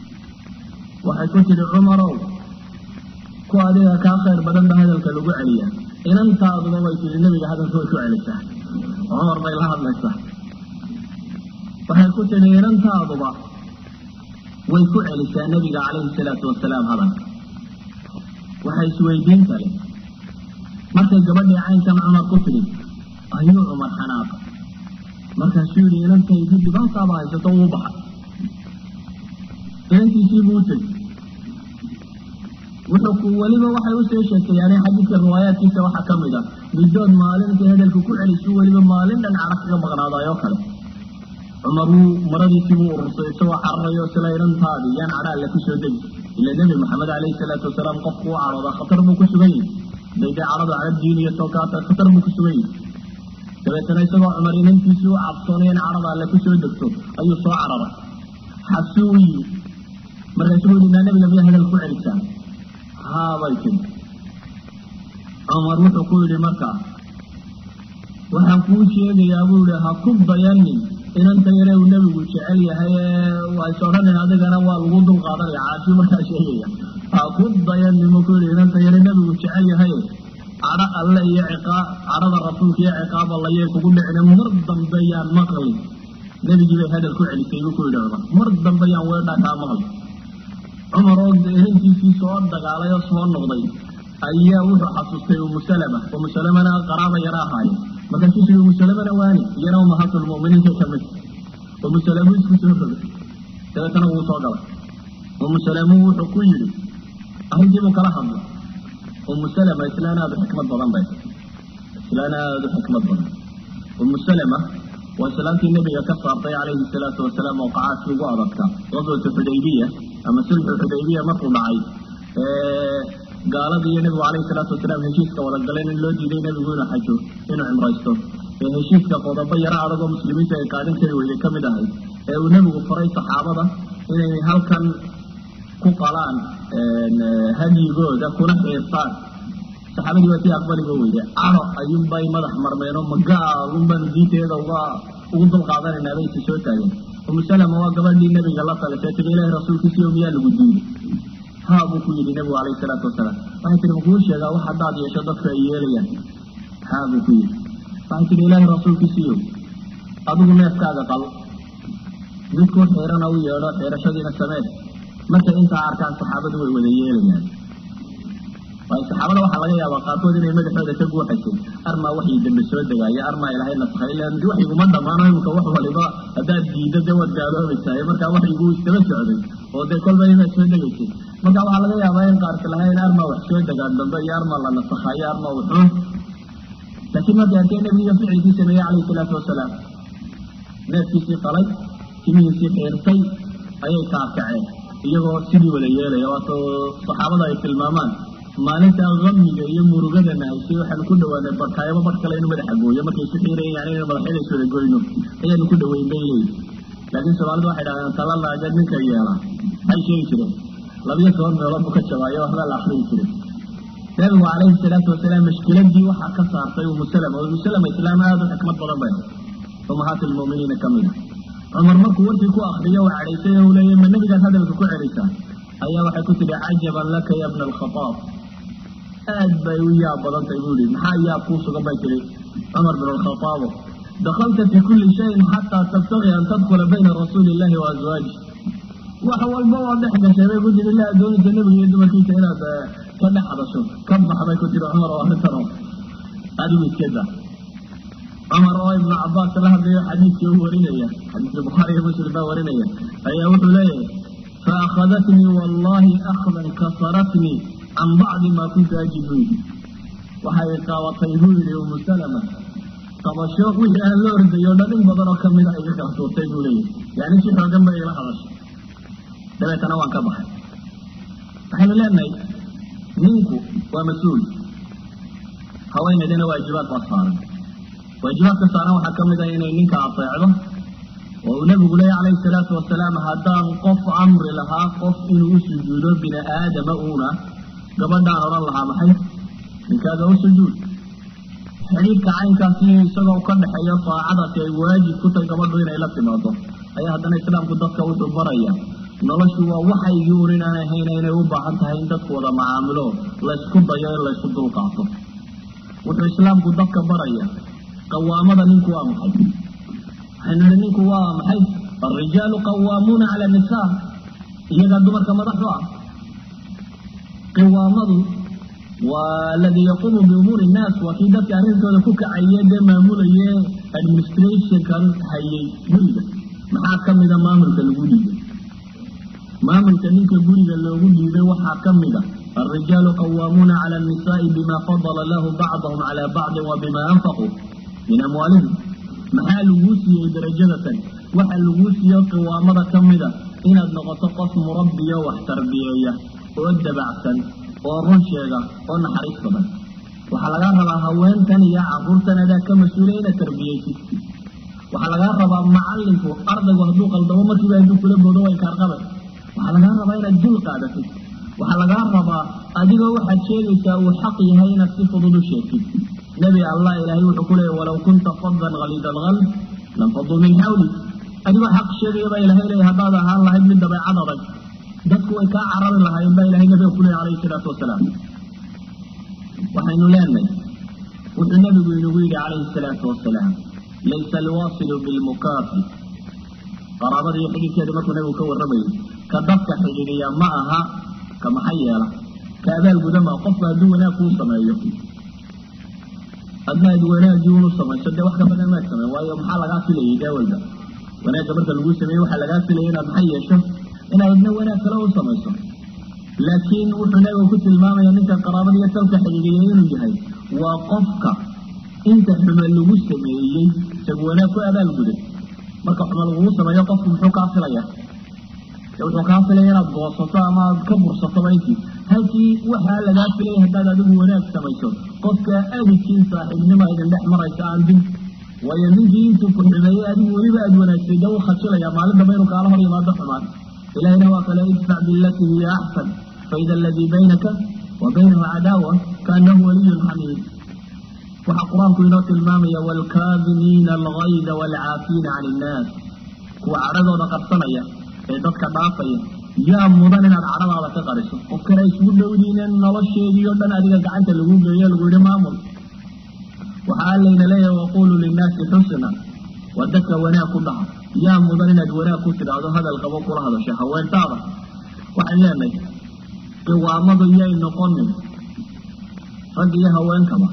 waxay ku tidhi cumarow ku adiga kaa khayr badan ba hadalka lagu celiya inantaaduba way tihi nebiga hadalka way ku celisaa cumar bay la hadlaysaa waxay ku tidhi inantaaduba way ku celisaa nebiga calayhi salaatu wasalaam hadalka waxay isweydiin kale markay gabadhii caynkan cumar ku tidhi ayuu cumar xanaaqa markaasuu yidhi inantaydii dhibaataaba haysato uu baxay inantiisiibuu u tegi wuxuu ku weliba waxay usoo sheekeeyaan xadiidka riwaayaadkiisa waxaa ka mid a midood maalinta hadalka ku celisu weliba maalin dhan cara kaga maqnaadaayoo kale cumar wuu maradiisiibuu urursay isagoo cararayo sila inantaadii yaan cadha alle kusoo degi ila nebi maxamed calayhi salaatu wasalaam qofku u cadhooda khatar buu ku sugan yahi day dee cadhadu cadhab diin iyo tookaata khatar buu ku sugan yahi dabeetana isagoo cumar inantiisii u cabsoonay in cadhada alle kusoo degto ayuu soo cararay xabsuu u yimi markaasuu yidhi naa nebiga miyaa hadal ku celisaa haabay tiri cumar wuxuu ku yidhi markaa waxaan kuu sheegayaa buu yihi ha ku dayanin inanta yare uu nebigu jecel yahay ee waa is odhanin adigana waa lagu dul qaadanaya caashii markaa sheegaya ha ku dayanin buu ku yidhi inanta yare nebigu jecel yahay cadho alle iyo ciqaab cadhada rasuulka iyo ciqaab allayay kugu dhicina mar dambe yaan maqlin nebigii bay hadal ku celisay buu ku yidhi cumar mar dambe yaan weedhaa kaa maqlin cumar oo inantiisii soo dagaalay oo soo noqday ayaa wuxuu xasuustay umu salama umu salamana qaraaba yara ahaaye markaasuu sii umu salamana waani iyana umahatulmuminiinka ka mid umu salamu isku soo rogay dabeetana wuu soo galay umu salamu wuxuu ku yidhi arrintiibuu kala hadlay umu salama islaan aada u xikmad badan bay islaan aada u xikmad badan umu salama waa islaantii nabiga ka saartay calayhi salaatu wasalaam oo qacaadkii ugu adagta qaswatu xudaybiya ama sulxu xudaybiya markuu dhacay gaaladii iyo nebigu calayhi salaatu wasalaam heshiiska wada galeen in loo diiday nebigu inuu xajo inuu cimraysto ee heshiiska qodobo yaro adag oo muslimiinta ay qaadan kari weyday ka mid ahay ee uu nebigu faray saxaabada inay halkan ku qalaan hadyigooda kuna xiirtaan saxaabadii waa tii aqbaliga weyde cado ayuunbay madax marmeenoo magaalunbaan diinteeda uga ugu dulqaadanayna bay isi soo taageen umu salama waa gabadhii nabiga la talisay tiri ilahi rasuulkiisiyo miyaa lagu diiday haa buu ku yidhi nabigu calayhi salaatu wasalaam waxay tihi makuu sheegaa wax haddaad yeesho dadku ay yeelayaan haa buu ku yidhi waxay tihi ilaahi rasuulkiisiyo adigu neefkaaga qal midkuu xiirana u yeedho xiirashadiina samee markay intaa arkaan saxaabadu way wada yeelayaan waayo saxaabada waxaa laga yaabaa qaarkood inay madaxooda ka guuxaysay armaa waxii dambe soo degaayo armaa ilaahay nasakhay ilan waxiguma dhammaano imika wax waliba haddaad diiddo dee waad gaaloobaysaay markaa waxyigu istaba socday oo dee kolba inaad soo degaysay marka waxaa laga yaabaa in qaarka lahayn armaa wax soo degaan dambe iyo armaa la nasakhayo armaa wuxuun laakiin markay arkeen nabiga ficilkii sameeyey calayhi salaatu wasalaam neefkiisii qalay timihiisii xiirtay ayay kaakaceen iyagoo sidii wada yeelaya waatoo saxaabada ay tilmaamaan maalinta amiga iyo murugada nahaysay waxaanu ku dhawaanay barkaayaba bar kale inuu madaxa gooyo markay isu xiirayan yani inu madaxyada is wada goyno ayaanu ku dhaweyn bay leeyihi laakiin soomaalida waxay dhahdeen tala laaga ninka yeela maxay sheegi jireen labiyo toban meelood bu ka jabaayo waxbaa la akrigi jiray nabigu calayhi salaatu wasalaam mashkiladii waxaa ka saartay umu salama umu salama islaam aada u xikmad badan bay umahaati lmu'miniina ka mid a cumar markuu warkii ku akriyo waa cadhaysay u leeya ma nebigaas hadalka ku celaysaa ayaa waxay ku tidhi cajaban laka ya bna alkhataab aad bay u yaab badan tahay buu yihi maxaa yaab kuu sugan bay tihi cumar bin alkhataabo dakalta fi kulli shayin xataa tabtagi an tadkula bayna rasuuli illahi wa azwaaji wax walba oo dhex gashay bay ku tihi la adoonaysa nebiga iyo dumarkiisa inaad ka dhex hadasho ka bax bay ku tihi cumar oo arrintan oo adigu iskeeda cumar oo ibnu cabaas la hadlayo xadiidkii u warinaya xadiidkii bukhaari iyo muslim baa warinaya ayaa wuxuu leeyahay faakhadatnii wallahi akhdan kasaratnii can bacdi maa kuntu ajidu waxay qaabatay buu yihi umu salama qabasho wixii aan la ordayo dhan in badan oo kamida iga kala tuurtay buu leeyahy yani si xoogan bay ila hadashay dabeetana waan ka baxay waxaynu leenahay ninku waa mas-uul haweenaydana waajibaad baa saaran waajibaadka saaran waxaa ka mid ah inay ninka ateecdo oo uu nabigu leeya calayhi salaatu wasalaam haddaan qof amri lahaa qof inuu u sujuudo bini aadama uuna gabadhaan odhan lahaa maxay ninkaaga u sujuud xidhiidhka caynkaasi isagoo ka dhexeeyo saacadaasi ay waajib ku tahay gabadhu inay la timaado ayaa haddana islaamku dadka wuxuu baraya noloshu waa waxaygii un inaan ahayna inay u baahan tahay in dadku wada macaamilo laysku dayo in laysku dulqaato wuxuu islaamku dadka baraya qawaamada ninku waa maxay waxaynu nihi ninku waa maxay alrijaalu qawaamuuna cala nisaa iyagaa dumarka madaxu ah qiwaamadu waa aladii yaquumu biumuuri innaas waa kii dadka arrintooda ku kacaye dee maamulaye administrationkan hayay guriga maxaa ka mida maamulka lagu dhiibay maamulka ninka guriga loogu dhiibay waxaa ka mida alrijaalu qawaamuuna cala annisaai bima fadala lahu bacdahum cala bacdin wa bima anfaquu min amwaalihim maxaa laguu siiyey darajada tan waxaa laguu siiyo qiwaamada ka mida inaad noqoto qof murabbiyo wax tarbiyeeya oo dabacsan oo run sheega oo naxariis badan waxaa lagaa rabaa haweentan iyo caruurtan adaa ka mas-uula inaad tarbiyeysid waxaa lagaa rabaa macalinku ardaygu hadduu qaldamo markiiba hadduu kula boodo way kaarqabe waxaa lagaa rabaa inaad dul qaadatid waxaa lagaa rabaa adigoo waxaad sheegaysaa uu xaq yahay inaad si fudud u sheegtid nebi allah ilaahay wuxuu ku leeyay walaw kunta fadan haliida alqalb lanfaduu min xawli adigoo xaq sheegaya baa ilahay leeya haddaad ahaan lahayd mid dabeecad adag dadku way kaa carari lahaayeen baa ilahay nabiga ku leeyay calayhi salaatu wasalaam waxaynu leenahay wuxuu nabigu inagu yidhi calayhi salaatu wasalaam laysa alwaasilu bilmukaafi qaraabada iyo xidhiidkeeda markuu nabigu ka warramayay ka dadka xidhiidhiya ma aha ka maxay yeela ka abaal guda maa qofku hadduu wanaag kuu sameeyo adna ad wanaagii unu samayso dee wax ka badan maad sameyn waayo maxaa lagaa filayay dee walba wanaagga marka laguu sameeyey waxaa lagaa filaya inaad maxay yeesho inaad adna wanaag kale u samayso laakiin wuxuu nabigu ku tilmaamaya ninka qaraabada iyo talka xidhiidhiya inuu yahay waa qofka inta xume lagu sameeyey isagu wanaag ku abaal guday marka xume lagugu sameeyo qofku muxuu kaa filaya wuxuu kaa filaya inaad goosato ama aad ka bursatoba intii halkii waxaa lagaa filaya haddaad adigu wanaag samayso qofka abidkiin saaxiibnimo idin dhex maraysa aan dib waayo ninkii intuu ku xumeeyey adigu weliba aad wanaagsay dee u khajilaya maalin damba inuu kaala hor yimaado xumaan ilahina waa kale idfac bilatii hiya axsan faida aladii baynaka wa baynahu cadaawa kaanahu waliyun xamiid waxaa qur-aanku inoo tilmaamaya waalkaadimiina algayda waalcaafiina can innaas kuwa cadhadooda qarsanaya ee dadka dhaafaya yaa mudan inaad cadhadaada ka qariso qofkana isugu dhowdiinen nolosheedii o dhan adiga gacanta lagu geeyo lagu yihi maamul waxaa allayna leeyahay waquluu linnaasi xusna waa dadka wanaag ku dhaha yaa mudan inaad wanaag ku tidhaahdo hadal qabo kula hadasho haweentaada waxaan leenahay qiwaamadu yay noqonin rag iyo haweenkaba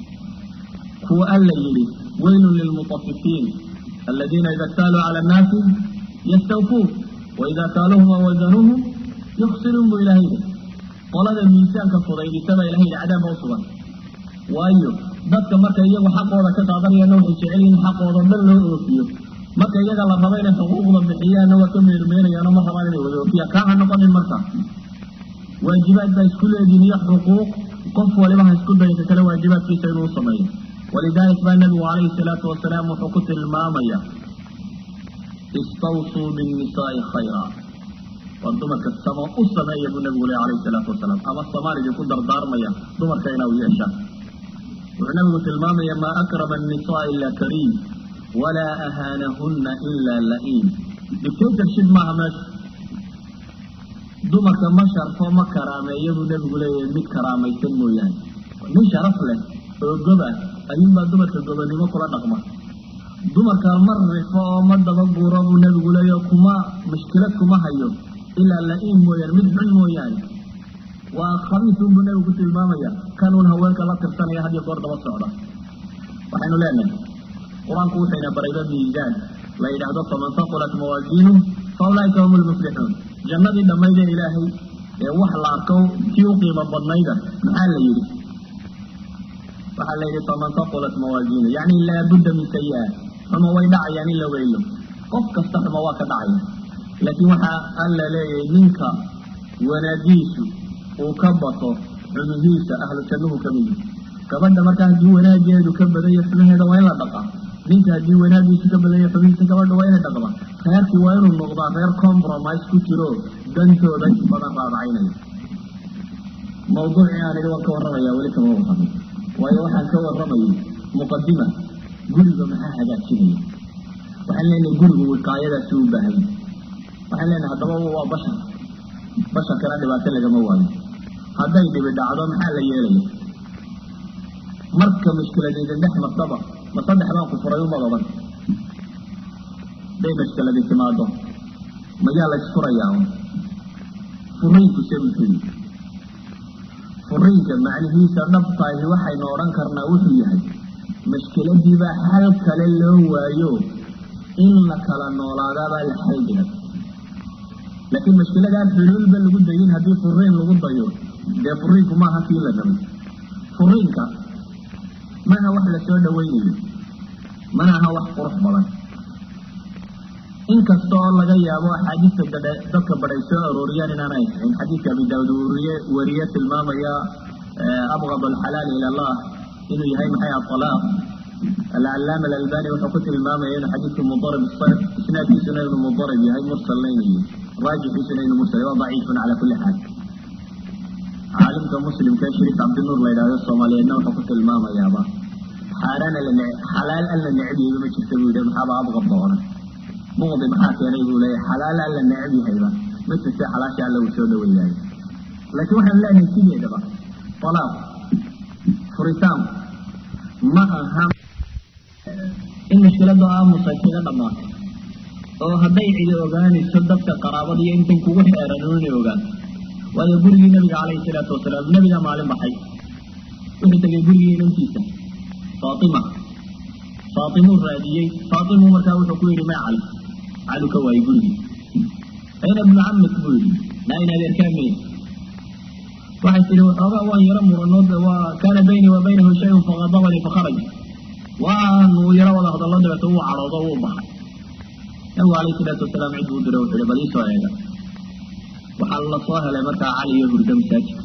kuwa alla yidhi weylun lilmutafifiin aladiina ida ktaaluu cala annaasi yastawfuun waida kaaluhum aw wazanuuhum yuksiruun buu ilahay yidhi qolada miisaanka fudaydisaba ilahay yidhi cadaabba u sugan waayo dadka marka iyagu xaqooda ka qaadanayana waxay jecel yihin xaqooda dhan loo oofiyo marka iyaga la raba inay xuquuqda bixiyaanna waa ka meermeerayaano ma rabaan inay wada oofiyaan kaa ha noqonin marka waajibaad baa isku leedihin iyo xuquuq qof waliba ha isku daya ka kale waajibaadkiisa inuu sameeyo walidalik baa nabigu calayhi salaatu wasalaam wuxuu ku tilmaamaya istawsuu binnisaai khayra war dumarka samo u sameeya buu nabigu leh alayhi salaatu wasalaam ama samaan idinku dardaarmaya dumarka inaa u yeeshaan wuxuu nabigu tilmaamaya maa akrama annisaa ila kariim walaa ahaanahunna ila la'iim dictatorship maaha meesha dumarka ma sharfo ma karaameeya buu nabigu leeyahay mid karaamaysan mooyaane nin sharaf leh oo goba ayuunbaa dumarka gobonimo kula dhaqma dumarka ma rifo oo ma daba guuro buu nabigu leeya kuma mushkilad kuma hayo ilaa la-iin mooyaane mid xun mooyaane waa khabiisun buu nabigu ku tilmaamaya kanuun haweenka la tirsanaya had iyo goor daba socda waxaynu leenahay qur-aanku wuxuyna barayba miisaan la yidhaahdo faman saqulat mawaasiinu fa ulaaika hum lmuflixuun jannadii dhammaydee ilaahay ee wax la arko kii u qiimo badnayda maxaa la yidhi waxaa la yidhi faman saqulat mawaasiinu yacni laabudda min sayi-a xumo way dhacayaan in la weylo qof kasta xumo waa ka dhacaya laakiin waxaa alla leeyahay ninka wanaagiisu uu ka bato xumihiisa ahlu jannuhu ka mid gabadha markaa haddii wanaageedu ka badanya xumaheeda waa in la dhaqaa ninka haddii wanaagiisu ka badanya xumihiisa gabadha waa inay dhaqda reerkii waa inuu noqdaa reer compromise ku jiro dantooda in badan raadacaynaya mawduucii aan idhi waan ka warramaya weli kama warramay waayo waxaan ka warramayay muqadima guriga maxaa hagaajinaya waxaan leenahay gurigu wiqaayadaasi u baahanya waxaan leenahay haddaba waa bashar basharkana dhibaato lagama waayo hadday dhibi dhacdo maxaa la yeelaya marka mushkilad idin dhex martaba ma saddex baan ku furay umad odhan hadday mushkiladi timaado mayaa la isfurayaa un furiinku se wuxuu yihi furiinka macnihiisa dhabtaahi waxaynu odhan karnaa wuxuu yahay mashkiladiibaa xal kale loo waayo in la kala noolaadaabaa la xal dhigay laakiin mashkiladaan xuluulba lagu dayin haddii furiin lagu dayo dee furiinku maaha kii la rabay furiinka maaha wax la soo dhawaynayo mana aha wax qurux badan inkasta oo laga yaabo axaadiista gadhe dadka badhay soo arooriyaan inaanay ahayn xadiidka abi daawud wariye wariye tilmaamaya abqad alxalaali ila allah inuu yahay maxay alaaq alcalaama alalbani wuxuu ku tilmaamaya inuu xadiidku mudarib sarf isnaadkiisuna inuu mudarib yahay mursalna inuu yahay raajixiisuna inuu mursal waa daciifun cala kulli xaal caalimka muslimka shariif cabdinuur la yidhahdo soomaaliyeedna wuxuu ku tilmaamayaaba xaaraan alla xalaal alla necbiyayba ma jirta buu yidhi maxaaba abqad doona muqdi maxaa keenay buu leeyahay xalaal alla necab yahayba ma jirta xalaasha alla uu soo dhaweeyaayo laakiin waxaan leenahay sideedaba alaaq furitaanku ma aha in mushkilada aamusa kaga dhamaato oo hadday cidi ogaanayso dadka qaraabada iyo intan kugu xeeran inay ogaan waayo gurigii nabiga calayhi salaatu wasalaam nabigaa maalin baxay wuxuu tegay gurigii inantiisa faatima faatimuu raadiyey faatimu markaa wuxuu ku yidhi maa cali calu ka waayey gurigii ayna ibnu camik buu yidhi naa in adeerkaamey waxay tihi waxoogaa waan yaro muranood waa kaana baynii wa baynahu shayun faqadabanii fakharaj waanu yaro wada hadallo dabeeto wuu cadhoodo wuu baxay nabigu calayhi salaatu wasalaam cid buu diray wuxuu ihi bal iisoo eega waxaa la soo helay markaa cali iyo hurdo masaajidka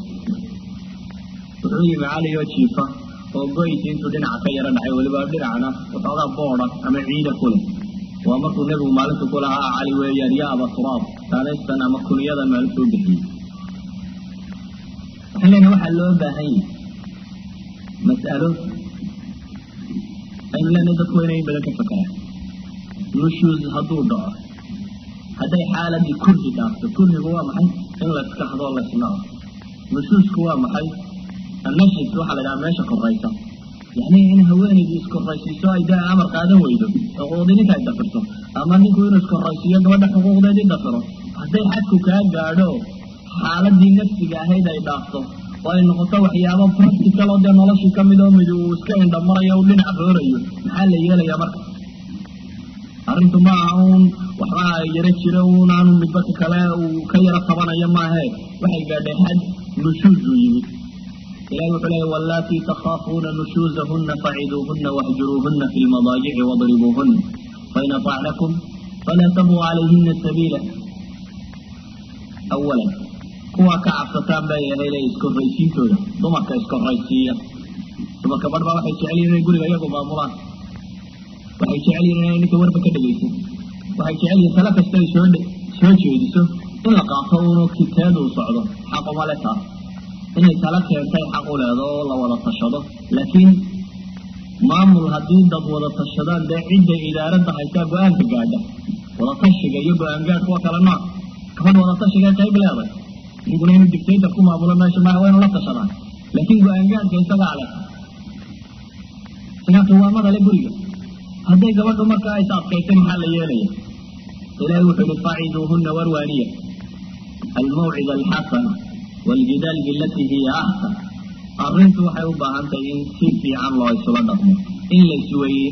wuxuu yimi cali oo jiifa oo goysi intuu dhinaca ka yaro dhacay weliba dhinacna waxoogaa booda ama ciida ku leh waa markuu nebigu maalinta ku lahaa cali weeyaan ya aba turaab taanaystan ama kunyadan maalintuu bixiyey waxaan leenahay waxaa loo baahan yahay mas'alo aynu leenahay dadku waa inay badan ka fakeraan nushuus hadduu dhaco hadday xaaladii kurhi dhaafto kurhigu waa maxay in la iska hadoo la isnaco nushuusku waa maxay annashis waxaa la dhaha meesha koraysa yani in haweenaydu iskoraysiiso ay dee amar qaadan weydo xuquuqdii ninka ay dafirto ama ninku inuu iskoraysiiyo gabadha xuquuqdeedii dafiro hadday xadku kaa gaadho xaaladii nafsiga ahayd ay dhaafto oo ay noqoto waxyaabo practical oo dee noloshii kamid oo mid uu iska indhamarayo u dhinac roorayo maxaa la yeelayaa marka arrintu ma aha uun waxbaa yaro jira uun aanu midba ka kale uu ka yaro tabanayo maahe waxay gaadhay xad nushuuz uu yimid ilahi wuxuu leeya wallaatii takhaafuuna nushuuzahuna faciduuhuna wahjuruuhuna fi lmadaajici wadribuuhuna fain atacnakum falaa tabuu calayhina sabiila awalan kuwaa ka cabsataan bay ahayd ee iskorraysiintooda dumarka iskorraysiiya dumarka barh baa waxay jecel yihin inay guriga iyagu maamulaan waxay jecel yihin inay ninka warba ka dhegaysan waxay jecel yihin tala kasta ay soo soo jeediso in la qaato uunu kiteed uu socdo xaquma le taas inay tala keentay xaq u leedo oo la wada tashado laakiin maamul haddii dad wada tashadaan dee cidda idaaradda haysaa go-aanka gaadha wada tashiga iyo go-aan gaadhka waa kala nooc gabadh wada tashiga qayb leeday ninkuna inuu dictator ku maamulo meesha maaha waa inu la tashadaan laakiin go-aan gaadhka isagaa leh isagaa qiwaamada le guriga hadday gabadhu markaa aysa adkaysan maxaa la yeelaya ilahi wuxuu ihi faciduuhuna warwaaniya almawcida alxasana wljidaal bilatii hiya axsan arrintu waxay u baahan tahay in si fiican loo isula dhaqmo in laisweye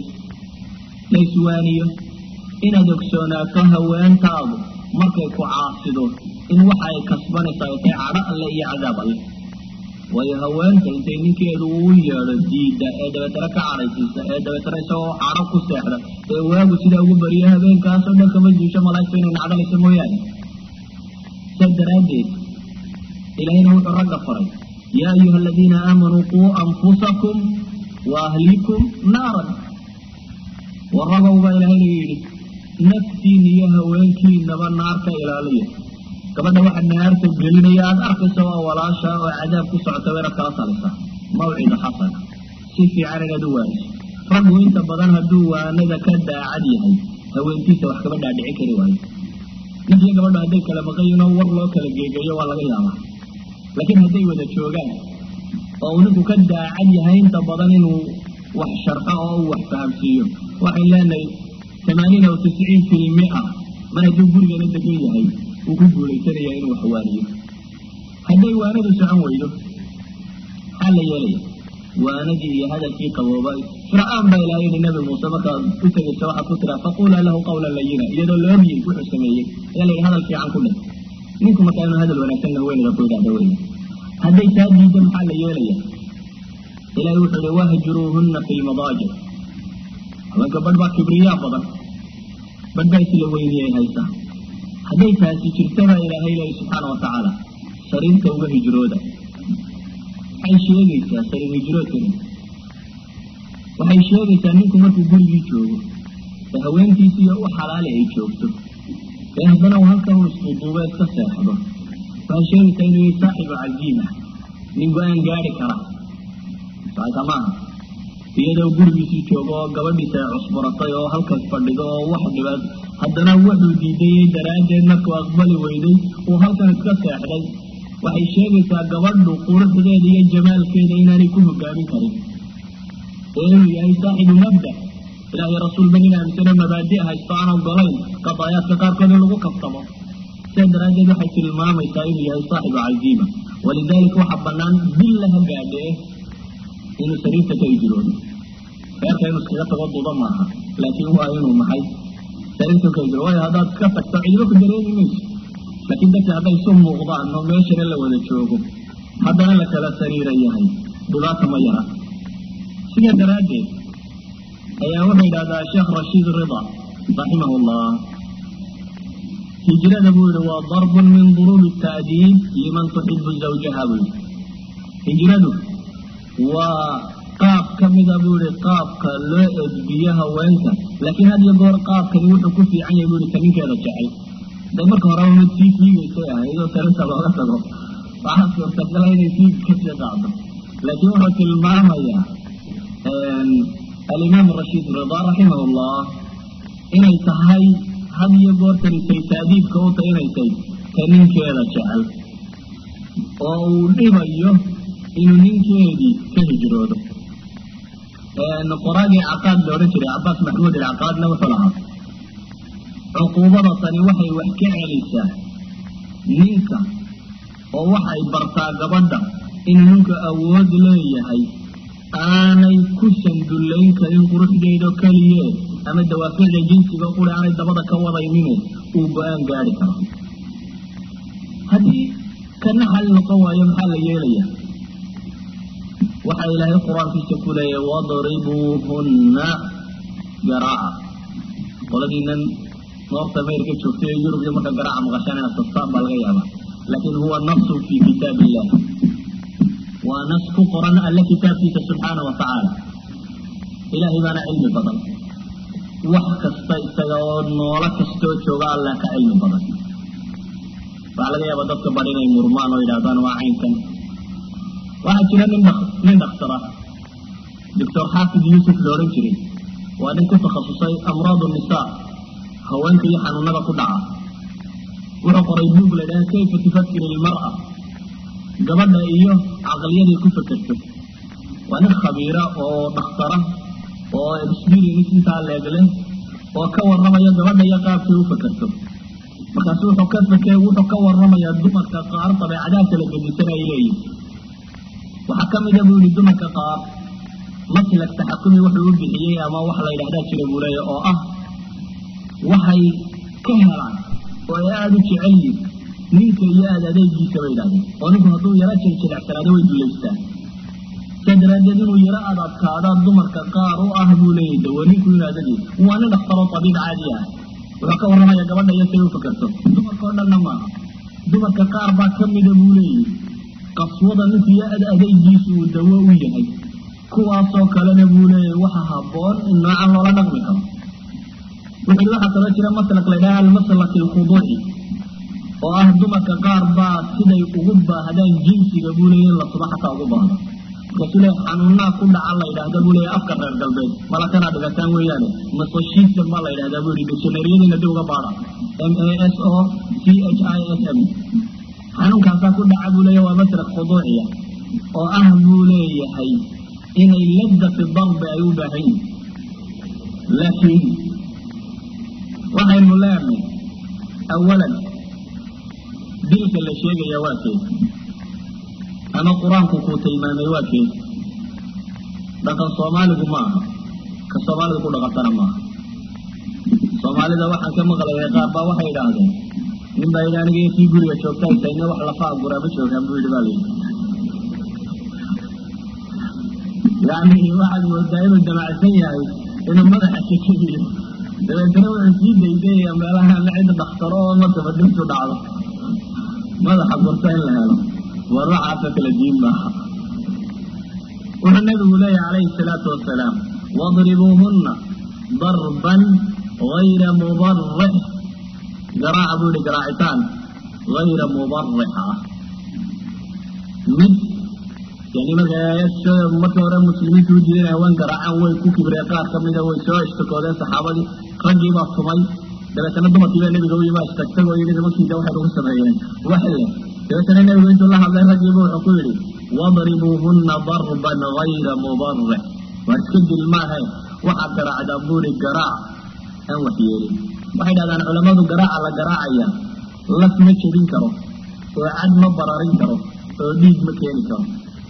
la iswaaniyo inaad ogsoonaato haweentaadu markay ku caasido in waxa ay kasbanaysaa ay tahay cadho alle iyo cadaab alle waayo haweenta intay ninkeedu uu yeedho diida ee dabeetana ka cadhaysiisa ee dabeetana isagoo cadho ku seexda ee waagu sidaa ugu bariyo habeenkaasoo dhan kama duusho malaa'igta inay nacdalayso mooyaane saa daraaddeed ilahayna wuxuu ragga faray yaa ayuha aladiina aamanuu quu anfusakum wa ahlikum naaran waragow baa ilaahayna yidhi naftiin iyo haweenkiinaba naarka ilaaliya gabadha waxa naarta gelinaya aada arkaysa waa walaasha oo cadaab ku socota wayna kala talaysaa mawcida xasana si fiican inaad u waaniso raggu inta badan hadduu waanada ka daacad yahay haweentiisa wax kama dhaadhici kari waayo ninkiyo gabadho hadday kala maqayin oo war loo kala geegeeyo waa laga yaabaa laakiin hadday wada joogaan oo uu ninku ka daacad yahay inta badan inuu wax sharxo oo uu wax fahamsiiyo waxay leenahay tamaaniin aw tisciin fi lmia mar hadduu gurigana degan yahay wuu ku guulaysanaya inuu wax waaniyo hadday waanadu socon weydo maxaa la yeelaya waanadii iyo hadalkii qabooba fircaan baa ilahay yidhi nabi muuse markaad u tegaysa waxaad ku tiraa faqulaa lahu qawlan layina iyadoo la ogyay wuxuu sameeyey ayaa la yidhi hadal fiican ku dheh ninku markaa inuu hadal wanaagsan haweenida ku idhahda wey hadday taa diiddo maxaa la yeelaya ilahay wuxuu ihi wahjuruuhuna fi lmadaajic haweenka badh baa kibriyaa badan badh baa isla weyniyay haysa hadday taasi jirtabaa ilaahay leeya subxaana watacaala sariirta uga hijrooda waxay sheegaysaa sariir hijroodkani waxay sheegaysaa ninku markuu gurigii joogo ee haweentiisi iyo u xalaali ay joogto ee haddana uu halkan u isduuduuba iska seexdo waxay sheegaysaa inuu yahay saaxibu caziima nin go-aan gaari kara saaka maaha iyadoo gurigiisii joogo oo gabadhiisa ay cusburatay oo halkaas fadhido oo wax dhibaad haddana wuxuu diidayey daraaddeed markuu aqbali weyday uu halkan iska seexday waxay sheegaysaa gabadhu quruxdeeda iyo jamaalkeeda inaanay ku hogaamin karin ee inuu yahay saaxibu mabda ilaahay rasuulba nin aaminsano mabaadi haysto aan ogolayn qadaayaadka qaarkood in lagu kaftamo sidaa daraaddeed waxay tilmaamaysaa inuu yahay saaxibu caziima walidaalika waxaa banaan billa ha gaadhee inuu sariirta ka hijroodo reerka inuu iskaga tago duba maaha laakiin waa inuu maxay sariirta ka hijroodo waayo haddaad iska tagto ciibo ku dareemi mayso laakiin dadka hadday isu muuqdaan oo meeshana la wada joogo haddana la kala sariira yahay dhibaata ma yara sidaa daraaddeed ayaa wuxuu yidhahdaa sheekh rashiid rida raximah llah hijrada buu yihi waa darbun min duruubi ta'diib liman tuxibu zawjaha buu yihi hijradu waa qaab ka mida buu yihi qaabka loo edbiyo haweenka laakiin had iyo goor qaabkani wuxuu ku fiican yahay buu yihi ka ninkeeda jecel de marka hore mid sii fiigaysay ahayd oo sarinta looga tago waxaa suurtagala inay sii kasii qaado laakiin wuxuu tilmaamayaa alimaam rashiid rida raximah llah inay tahay had iyo goortanisay taadiibka u taynaysay ka ninkeeda jecel oo uu dhibayo inuu ninkeedii ka hijroodo qoraagii caqaad la odhan jiray cabaas maxmuud ilcaqaadna wuxuu lahaa cuquubada tani waxay wax ka celisaa ninka oo waxay bartaa gabadha inuu ninku awood leeyahay aanay ku sandullayn karin quruxdeedo keliye ama dawaaficda jinsiga quri aanay dabada ka wadaynine uu go-aan gaari karo haddii kana xal noqon waayo maxaa la yeelaya waxaa ilaahay qur-aankiisa ku leeyahy wadribuuhunna garaaca qoladiinan north america joogtay ee yurub iyo marka garaaca maqashaan inaad tastaan baa laga yaabaa laakiin huwa nasun fi kitaab illah waa nas ku qoran alle kitaabkiisa subxaana wa tacaala ilaahay baana cilmi badan wax kasta isaga oo noolo kastoo jooga alla ka cilmi badan waxaa laga yaaba dadka bad inay murmaan oo yidhahdaan waa caynkan waxaa jira nin nin dhaktara doctor xaafid yuusuf la odhan jiray waa nin ku takhasusay amraad nisaa haweenka iyo xanuunada ku dhaca wuxuu qoray buug la ydhaha kayfa tufakir ilmar'a gabadha iyo caqliyaday ku fekerto waa nin khabiira oo dhakhtara oo experience intaa leegle oo ka warramaya gabadha iyo qaabkay u fekerto markaasu wuxuu ka feke wuxuu ka warramayaa dumarka qaar dabeecadaha kala gedisan ay leeyihin waxaa ka mida buu yihi dumarka qaar maslak taxakumi wuxuu u bixiyey ama wax la yidhahdaa jira buu leeya oo ah waxay ka helaan oo ay aada u jecel yihin ninka iyo aada adeegiisa bay yidhahdeen oo ninku hadduu yaro jiljilecsanaado way dullaystaan saa daraaddeed inuu yaro aad adkaada dumarka qaar u ah buu leeyahy dawa ninku inuu adagii waa nin dhaktaro tabiib caadi ah wuxuu ka warramaya gabadha iyo say u fakerto dumarka oo dhanna maaha dumarka qaar baa ka mida buu leeyahy qaswada ninku iyo ad adeygiisu uu dawo u yahay kuwaasoo kalena buu leeyahay waxa habboon in noocan loola dhaqmi karo wuxu uhi waxaa kaloo jira maslak la ydhaha almaslak alkhuduuci oo ah dumarka qaar baa siday ugu baahdaan jinsiga buu leeyahy in la suba xataa ugu baahdo markaasuu leeyahy xanuunaa ku dhaca la yidhaahda buu leeyahy afka reer galbeed malakanaa dhigataan weeyaane masoshism baa la yidhahdaa buu yihi dictionaryadiina dib uga baada m a s o c h i s m xanuunkaasaa ku dhaca buu leeyahy waa maslak khuduuciya oo ah buu leeyahay inay ladda fi darbi ay u baahan yihin laakiin waxaynu leenahay awalan dilka la sheegaya waa keed ama qur-aanku kuu tilmaamay waa keed dhaqan soomaaligu ma aha ka soomaaliga ku dhaqantana maaha soomaalida waxaan ka maqlayay qaar baa waxay idhaahdeen nin baa yidhi aniga kii guriga joogta haytayne wax lafa aguraa ma joogaan buu yidhi baa la yidhi yani waxaad moodaa inuu damacsan yahay inuu madaxa kajebiyo dabeetana wuxuu sii daydayaya meelaha ama cid dhaktaro oo markaba dintu dhacdo madaxa gurta in la helo war waxaasoo kala diin maaha wuxuu nabigu leeyahy calayhi salaatu wasalaam wadribuuhunna darban gayra mubarix garaaca buu yihi garaacitaan gayra mubarix ah mid yani marka marka hore muslimiintu u diidan haween garaacaan way ku kibreen qaar kamida way soo ishtakoodeen saxaabadii raggii baa tumay dabeetana dumarkii baa nebiga u yima istagtag oo yidhi nimankiida waxay ugu sameeyeen waxle dabeetana nebigu intuu la hadlay raggiiba wuxuu ku yidhi wadribuuhunna darban gayra mubarix waa iska dil maahe waxaad garaacdaa buuri garaac aan wax yeelin waxay dhahdaan culammadu garaaca la garaacaya laf ma jebin karo oo cad ma bararin karo oo dhiig ma keeni karo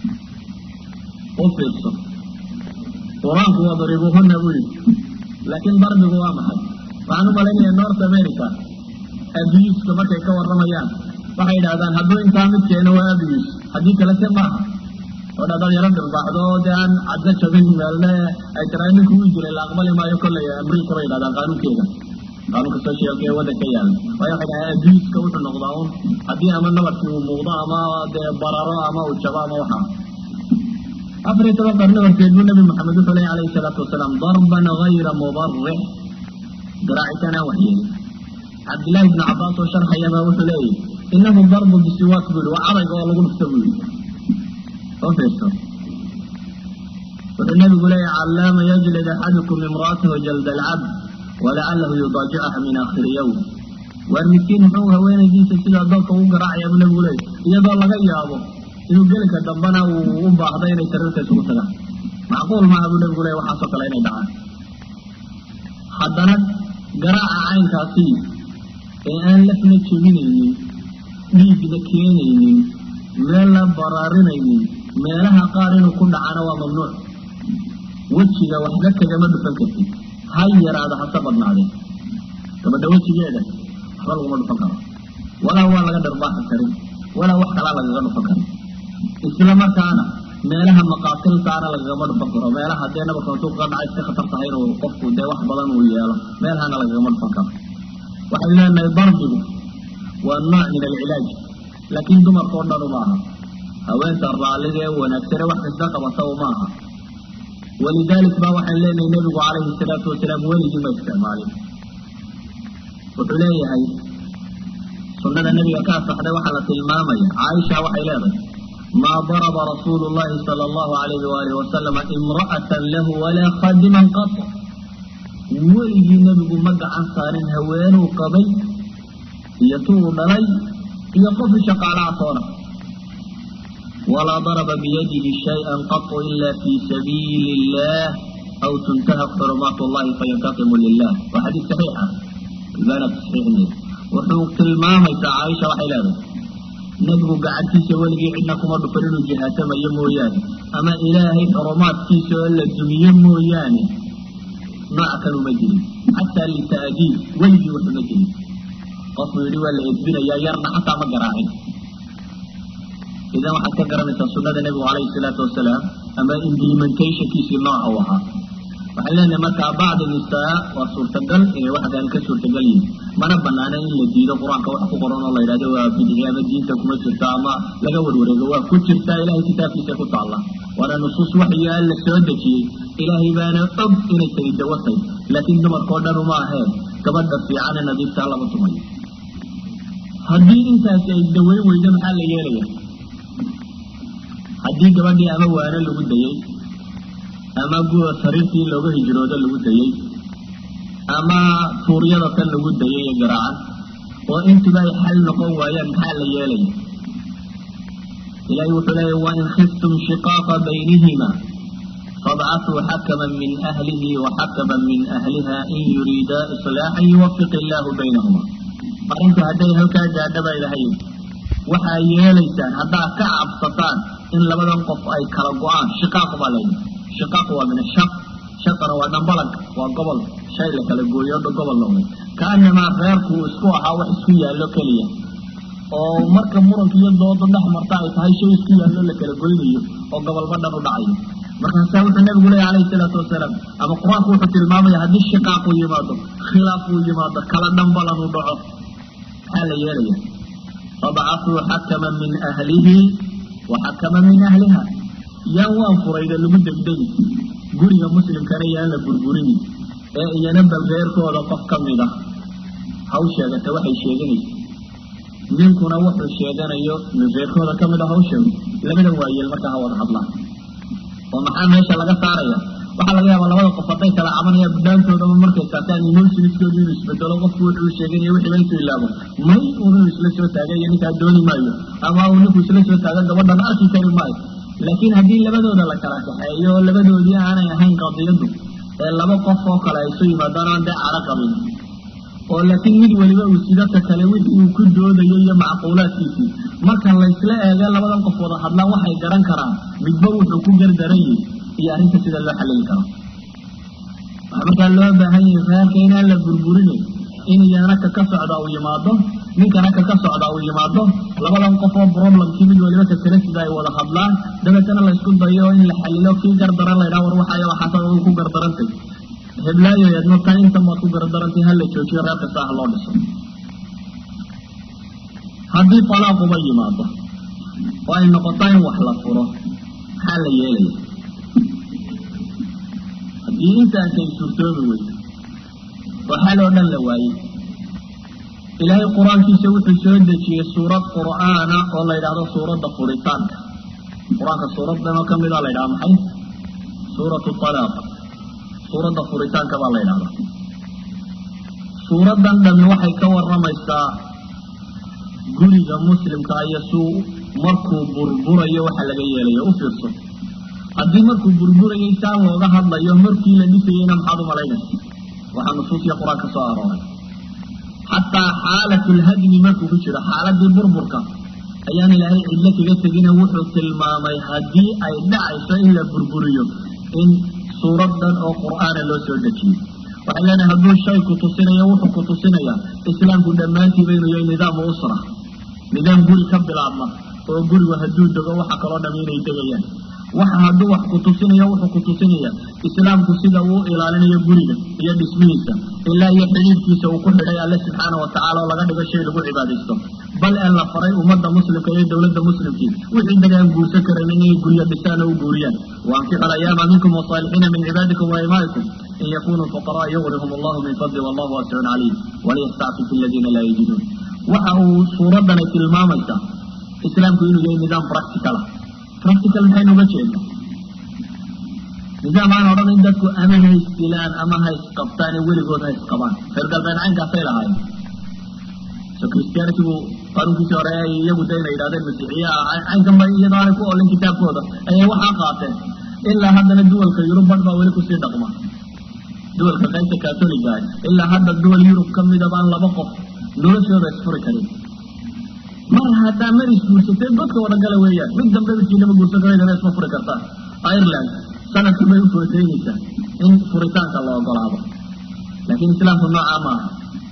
u fiirso qur-aanku wadribuuhunna buu yidhi laakiin darbigu waa maxay waxaan u malaynaya north america abuska markay ka warramayaan waxay yidhahdaan hadduu intaa mid keeno waa abus haddii kalete maaha oo dhadaad yaro dhirbaaxdo oo dee aan cadna jabin meelne ay tiraa ninku wii jiray la aqbali maayo kollay amriika bay yidhahdaan qaanuunkeeda qaanuunka socialka ee waddanka yaalla waayo waxay dhahaan abuska wuxuu noqdaa un haddii ama nabarkii uu muuqdo ama dee bararo ama uu jabo ama waxaa afar iyo toban qarni horteed buu nabi maxamed wuxuu leeya alayhi salaatu wasalaam darban gayra mubarix garaacitaan aan waxyeelin cabdillahi ibnu cabbaas oo sharxayabaa wuxuu leeyahy inahu darbu bisiwaak buu yihi waa cadayga oo lagu dhufto buu yihi oo fiirso wuxuu nabigu leeyahy callaama yajlid axadukum imra'atahu jalda alcabd walacalahu yudaajicaha min aakhiri yowm waar midkiin muxuu haweenaydiisa sida adoonka ugu garaacaya buu nabigu leeyay iyadoo laga yaabo inuu gelinka dambana uu u baahdo inay sariirta isugu tagaan macquul maaha buu nabigu leeya waxaasoo kale inay dhacaan haddana garaaca caynkaasi ee aan lafna jebinaynin dhiigna keenaynin meelna baraarinaynin meelaha qaar inuu ku dhacana waa mamnuuc wejiga waxba kagama dhufan kartid ha yaraada hase badnaadeen gabadha wejigeeda waxba laguma dhufan karo walaa waa laga dharbaaxi karin walaa wax kalaa lagaga dhufan karin isla markaana meelaha maqaatiltaana lagagama dhufan karo meelaha dee nabarka intuu kaga dhaca iska khatar tahay inuu qofku dee wax badan uu yeelo meelahana lagagama dhufan karo waxay leenahay darbigu waa nooc min alcilaaj laakiin dumarka o dhan uma aha haweenta raallida ee wanaagsane wax kasta qabata uma aha walidalik ba waxaan leenahay nebigu calayhi salaatu wasalaam weligii ma isticmaalin wuxuu leeyahay sunada nebiga ka asaxday waxaa la tilmaamaya caaisha waxay leedahay maa daraba rasuulu llahi sala allahu alayhi waalihi wasalama imra'atan lahu walaa khadiman qat weligii nebigu ma gacan saarin haweenuu qabay iyo tuu dhalay iyo qofi shaqaalaha toona walaa daraba biyadihi shayئan qatu ila fi sabiili illah aw tuntahak xurumaat llahi fayantaqimu lilah waa xadiis saxiixa albana tasxiixinay wuxuu tilmaamaysaa caaisha waxay leedahay nebigu gacantiisa weligii cidna kuma dhufan inuu jihaatamayo mooyaane ama ilaahay xurumaadkiisa oo la dumiyo mooyaane nooca kan uma jirin xataa lita'diib weligii wax uma jirin qofuu yidhi waa la edbinayaa yarna xataa ma garaacin idan waxaad ka garanaysaa sunada nebigu calayhi salaatu wasalaam ama implementationkiisii nooca u ahaa waxaan leenahay markaa bacdi nisaa waa suurtagal inay waxdan ka suurtagal yihin mana banaana in la diido qur-aanka wax ku qoran oo la yidhahdo waa bidci ama diinta kuma jirta ama laga warwareego waa ku jirtaa ilahay kitaabkiisa ku taalla waana nusuus waxyo alla soo dejiyey ilaahay baana og inay tani dawatay laakiin dumarkao dhan uma ahee gabadha fiicane nadiiftaa lama tumayo haddii intaasi ay daweyn weydo maxaa la yeelaya haddii gabadhii ama waano lagu dayey ama guda sariirtii looga hijroodo lagu dayey ama tuuryada tan lagu dayay ee garaacan oo intuba ay xal noqon waayaan maxaa la yeelaya ilahay wuxuu leeya wain khiftum shiqaaqa baynihima fabcatuu xakaman min ahlihi waxakaman min ahliha in yuriidaa islaaxan yuwafiq illaahu baynahuma arrinta hadday halkaa gaadhaba ilahay waxaa yeelaysaan haddaad ka cabsataan in labadan qof ay kala go-aan shiqaaq baa layidhi shiqaaq waa min ashaq shaqana waa dhambalanka waa gobol shay la kala gooyo o gobol noqday kaanamaa reerku uu isku ahaa wax isku yaallo keliya oo marka muranka iyo dooda dhex marta ay tahay shay isku yaallo la kala goynayo oo gobolba dhan u dhacayo markaasaa wuxuu nabigu leeya calayhi salaatu wasalaam ama qur-aanku wuxuu tilmaamaya haddii shiqaaq uu yimaado khilaaf uu yimaado kala dhambalan uu dhaco maxaa la yeelaya fabcatuu xakaman min ahlihi wa xakaman min ahliha yaan waan furayda lagu degdegi guriga muslimkana yaan la burburini ee iyana bal reerkooda qof ka mid ah haw sheegata waxay sheeganaysa ninkuna wuxuu sheeganayo min reerkooda ka mid ah haw sheego labadan waayeel markaa ha wada hadlaan oo maxaa meesha laga saaraya waxaa laga yaabaa labada qof hadday kala cabanayaan budhaantoodaba markay saataan emotionskoodu inuu isbedelo qofku wuxuu sheeganayo wixii ba intuu ilaabo may unuu isla soo taaga iyo ninkaa dooni maayo ama uu ninku isla soo taaga gabadhan arki kari maayo laakiin haddii labadooda la kala kaxeeyo oo labadoodii aanay ahayn qadiyadu ee laba qof oo kale ay isu yimaadaan aan dee caro qabin oo laakiin mid weliba uu sidata kale wixii uu ku doodayo iyo macquulaadkiisii marka laysla eege labadan qof wada hadlaan waxay garan karaan midba wuxuu ku gardaran yahi iyo arrinta sida loo xalili karo waxaa markaa loo baahan yahay reerka inaan la burburinayn in iyana ka ka socda uu yimaado ninkana ka ka socda uu yimaado labadan qof oo problemkii mid waliba ka kale sida ay wada hadlaan dabeetana la isku dayo in la xalilo kii gardaran la ydhaha war waxaay waxaasa u ku gardarantay heblaayo eedno tan intan waad ku gardarantay hala joojiyo reer kasta ah loo dhiso haddii talaaquba yimaado oo ay noqoto in wax la furo maxaa la yeelaya haddii intaasi ay suurtoobi weydo oo xal oo dhan la waayey ilaahay qur-aankiisa wuxuu soo dejiyey suurad qur'aana oo la yidhahdo suuradda furitaanka qur-aanka suuraddanoo ka mida la ydhaha maxay suuratu talaaq suuradda furitaanka baa la ydhahdaa suuraddan dhammi waxay ka warramaysaa guriga muslimka iyo suu markuu burburayo waxa laga yeelayo u fiirso haddii markuu burburayay saa looga hadlayo markii la dhisayeyna maxaad u malaynaysa waxaa nusuusiya qur-aan ka soo arooray xataa xaalatulhadmi markuu ku jiro xaaladii burburka ayaan ilaahay cidlo kaga tegina wuxuu tilmaamay haddii ay dhacayso in la burburiyo in suuradan oo qur'aana loo soo dejiyey waxay leenahay hadduu shay ku tusinayo wuxuu ku tusinaya islaamku dhammaantiiba inuu yahay nidaamu usra nidaam guri ka bilaabma oo gurigu hadduu dego waxa kaloo dham inay degayaan waxa hadduu wax ku tusinayo wuxuu ku tusinaya islaamku sida uu ilaalinayo guriga iyo dhismihiisa ilaa iyo xidhiidhkiisa uu ku xidhay alle subxaana watacaala oo laga dhigo shay lagu cibaadaysto bal ee la faray ummadda muslimka iyo dowladda muslimkii wixii dagaan guursan karayn inay guryo dhisaan oo u guuriyaan waankixa alayaama minkum wasaalixiina min cibaadikum waimaikum in yakunuu fuqaraa yugnihum allahu min fadli wallahu waasicun caliim waliyastacfif aladiina laa yajiduun waxa uu suuraddani tilmaamaysaa islaamku inuu yahay nidaam practicala practical maxaynu uga jeedna nidaam aan odhan in dadku ama ha isdilaan ama ha isqabtaan ee weligood ha isqabaan reer galbeed caynkaasay lahaayeen so christianitygu qaanuunkiisii hore ay iyagu da inay yidhahdeen masiixiya caynkan ba iyadoo aanay ku olin kitaabkooda ayay waxaa qaateen ilaa haddana duwalka yurub badh baa weli kusii dhaqma duwalka qaybta catholiga ah ilaa hadda duwal yurub ka midaba aan laba qof noloshooda isfuri karin mar haddaa mar isguursatee dadka wada gala weeyaan mid dambe midkiinama guursan karaydana isma furi kartaa ireland sanadkii bay u footeynaysaa in furitaanka la ogolaado laakiin islaamku noocaa maaha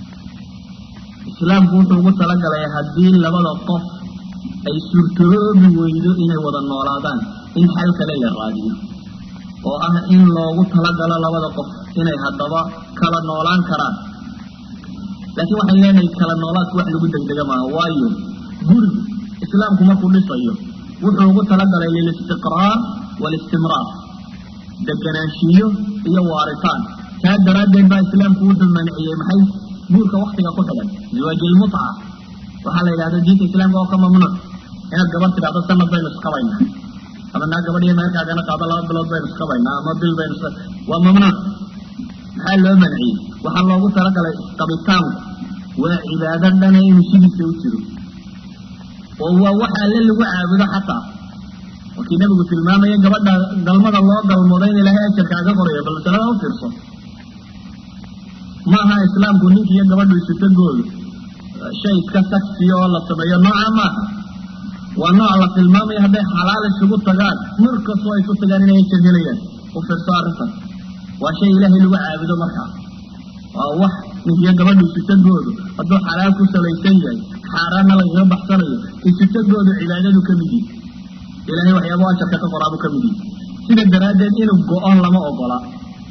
islaamku wuxuu ugu talagalay haddii labada qof ay suurtoobi weydo inay wada noolaadaan in xal kale la raadiyo oo ah in loogu talagalo labada qof inay haddaba kala noolaan karaan laakiin waxay leenahay kala noolaadku wax lagu degdega maaha waayo gurigu islaamku markuu dhisayo wuxuu ugu talagalay lilistiqraar waalistimraar deganaanshiyo iyo waaritaan taa daraaddeed baa islaamku wuxuu manciyey maxay guurka waktiga ku xidhan ziwaajilmutca waxaa la yidhahda diinta islaamka oo ka mamnuuc inaad gabar tidhahdo sanad baynu isqabaynaa ama naa gabadhiyo meerkaagana qaado laba bilood baynu isqabaynaa ama bil baynu waa mamnuuc maxaa loo manciyey waxaa loogu talagalay isqabitaanku waa cibaado dhana inuu sidiisa u jiro oo waa waxa alle lagu caabudo xataa markii nabigu tilmaamaya gabadha galmada loo galmoodo in ilaahay ajarkaaga qorayo bal masalada u fiirso maaha islaamku ninki iyo gabadhu isutagoodu shay iska sagsiya oo la sameeyo nooca maaha waa nooc la tilmaamaya hadday xalaal isugu tagaan mar kastoo ay ku tagaan inay ajar helayaan u fiirso arrintan waa shay ilaahay lagu caabudo markaa waa wax ninkiyo gabadhu isutagoodu hadduu xalaal ku salaysan yahay xaaraanna lagaga baxsanayo isutagoodu cibaadadu ka mid yihi ilahay waxyaaba ajarka ka qoraabuu ka mid yihi sida daraaddeed inuu go-o lama ogola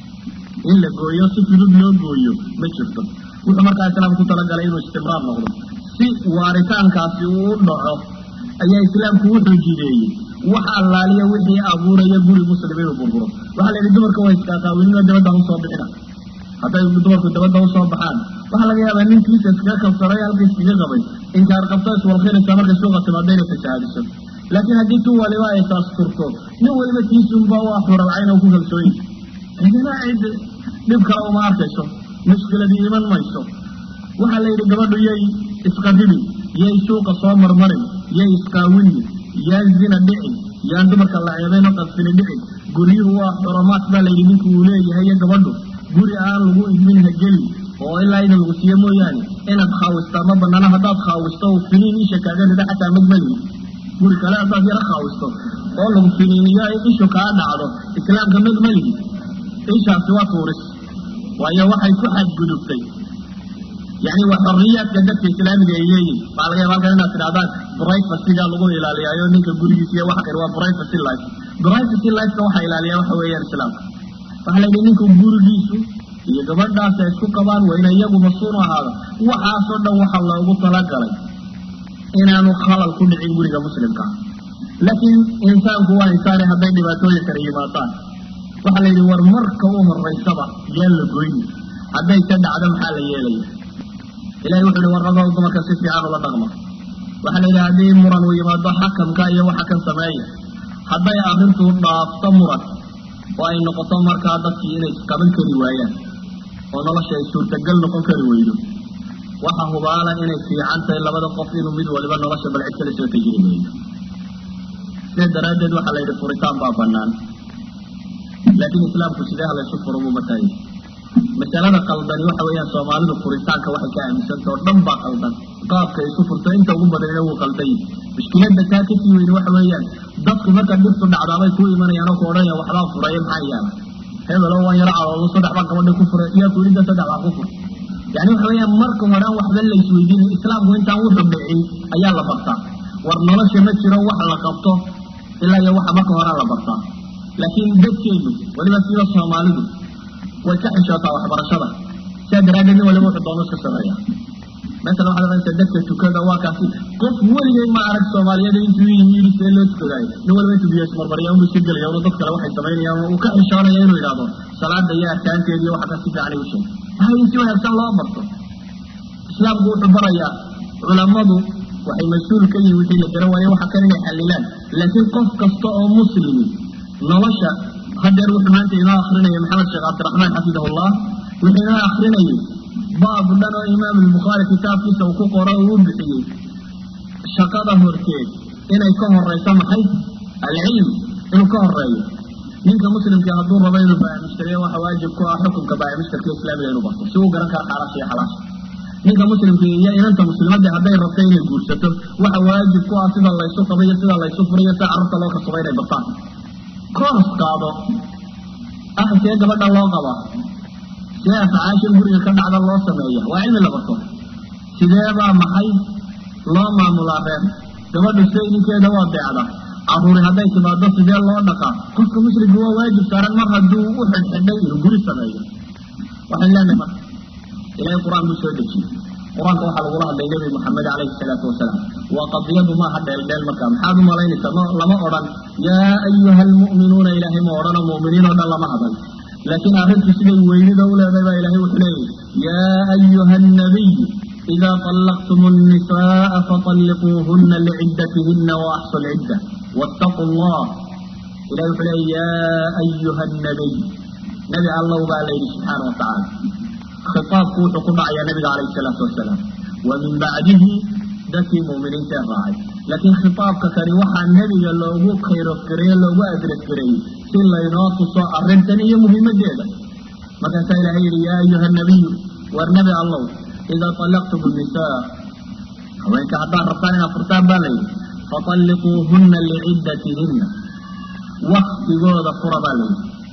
in la gooyo si fudud loo gooyo ma jirto wuxuu markaa islaamku ku talagalay inuu istimraar noqdo si waaritaankaasi uu u dhaco ayaa islaamku wuxuu jideeyey wax allaaliya wixii abuuraya guri muslim inuu burburo waxaa la yidhi dumarka waa iskaaqaawinino dabadda usoo bixina hadday dumarku dabadda usoo baxaan waxaa laga yaabaa ninkiisa iskaga kabsaday halka iskaga qabay inkaar qabto iswalkhinaysa markay suuqa timaado inay fasahaadiso laakiin haddii tu waliba ay taasturto nin waliba tiisunba waa xuralcayn oo ku kalsooyi cidina cid dhib kale uma arkayso mushkiladii iman mayso waxaa la yidhi gabadhu yay isqarribin yay suuqa soo marmarin yay isqaawinin yaan zina dhicin yaan dumarka la ceebayn oo qasfini dhicin guryuhu waa xoromaad baa layidhi ninku uu leeyahay iyo gabadhu guri aan lagu idmin ha gelin oo ilaa idan lagu siiyo mooyaane inaad khaawistaa ma banaana haddaad khaawisto oo finiin isha kaaga rida xataa madmalihi guri kale haddaad yaro khaawisto oo lagu finiiniyo ay ishu kaa dhacdo islaamka madmalihi ishaasi waa tuuris waayo waxay ku xadgudubtay yani waa xoriyaadka dadka islaamiga ay leeyihin waxaa laga yaba halkan inaad tidhahdaan privacyga lagu ilaaliyaayo ninka gurigiisa iyo wax kale waa privacy life privacy lifeka waxaa ilaaliyaa waxa weeyaan islaamka waxaa la yidhi ninku gurigiisu iyo gabadhaas ay isku qabaan waa ina iyagu mas-uul ahaada waxaasoo dhan waxa loogu talagalay inaanu khalal ku dhicin guriga muslimka laakiin insaanku waa insaani hadday dhibaatooyin kala yimaadaan waxaa la yidhi war marka u horeysaba yaan la goyni hadday ka dhacdo maxaa la yeelaya ilahay wuxu uhi warragow dumarka si fiican ula dhaqma waxaa la yidhi haddii muran uu yimaado xakamka iyo waxa kan sameeya hadday arrintu dhaafto muran oo ay noqoto markaa dadkii inay isqaban kari waayaan oo nolosha ay suurtagal noqon kari weydo waxa hubaala inay fiican tahay labada qof inuu mid waliba nolosha balcid kala soo tajiri weydo sidaa daraaddeed waxaa la yidhi furitaan baa banaan laakiin islaamku sidee halaysu furo buu mataayay masalada qaldani waxa weeyaan soomaalidu furitaanka waxay ka aaminsanta oo dhan baa qaldan qaabka isu furto inta ugu badanina wuu qalday mushkiladda taa kasii weyne waxa weeyaan dadku marka dhibtu dhacdaabay ku imanayaan oo ku odhanaya waxbaa furaya maxaa yaala hebelo waan yaro cadoodo saddex baa gabadha ku furay yaa kulinta saddex baa ku furay yani waxa weeyaan marka horean waxba la isweydiinay islaamku intaan wuxuu dhicin ayaa la bartaa war nolosha ma jiro wax la qabto ilaa iyo waxa marka horea la bartaa laakiin dadkeedu weliba sida soomaalidu way ka xishootaa waxbarashada sidaa daraaddeed nin waliba wuxuu doono iska sameeya masalan waxaad oranaysaa dadka tukada waa kaasi qof weligay ma arag soomaaliyeed intuu yimi yidhi see loo tukadaayo nin waliba intuu biyo ismarmariya unu iska gelaya unu dad kale waxay samaynayaan uu ka xishoonaya inuu yidhahdo salaada iyo arkaanteeda iyo waxa ka si fiican u sheeg hay in si wanaagsan loo barto islaamku wuxuu barayaa culammadu waxay mas-uul ka yihin wixii la garan waaye waxa kan inay xalilaan laakiin qof kasta oo muslimi nolosha hadeer wuxuu maanta inoo akrinaya maxamed sheekh cabdiraxmaan xafidahullah wuxuu inoo akrinayay baab dhan oo imaam albukhaari kitaabkiisa uu ku qoro uu u bixiyey shaqada horteed inay ka horeyso maxay alcilm inuu ka horeeyo ninka muslimka hadduu rabo inuu baamushtariyo waxa waajib ku ah xukunka baamushtarka islaamiga inuu barto si uu garan karo xaalaasha iyo xalaasha ninka muslimka iyo inanta muslimadii hadday rabto inay guursato waxa waajib ku ah sida laysu qabo iyo sida laysu furiyo sida carruurta loo kasabo inay bartaan koors qaado ah see gabadha loo qaba see afcaashan guriga ka dhacda loo sameeya waa cilmi la barto sideebaa maxay loo maamulaa reer gabadhu se ninkeeda waa deecda caruuri hadday timaado sidee loo dhaqaa qofka muslimka waa waajib saaran mar hadduu u xidhxidhay inuu guri sameeyo waxaan leenahay marka ilahay qur-aan buu soo dejiyey qur-aanka waxaa lagula hadlay nebi moxamed calayhi salaatu wasalaam waa qadiyadu maaha dheeldheel markaa maxaad u malaynaysaa ma lama odhan yaa ayuha almu'minuuna ilaahay ma odhanoo mu'miniin oo dhan lama hadal laakiin arrintu siday weynida u leedahay baa ilahay wuxuu leeyahy yaa ayuha annabiy إذا طلقتم النساء فطلقوهن لعدتهن وأحصوا العدة واتقوا الله إلى يا أيها النبي نبي الله بالله سبحانه وتعالى خطاب كوت قطع يا نبي عليه الصلاة والسلام ومن بعده ذكي مؤمنين تراعي لكن خطابك كان وحى النبي لو خير كري لو أدرك كري سلا يناقص الرنتنية مهمة جدا ما كان يا أيها النبي والنبي الله إذا طلقتم النساء وإنك حتى ربطان فرطان بالي فطلقوهن لعدتهن وقت جود فرى بالي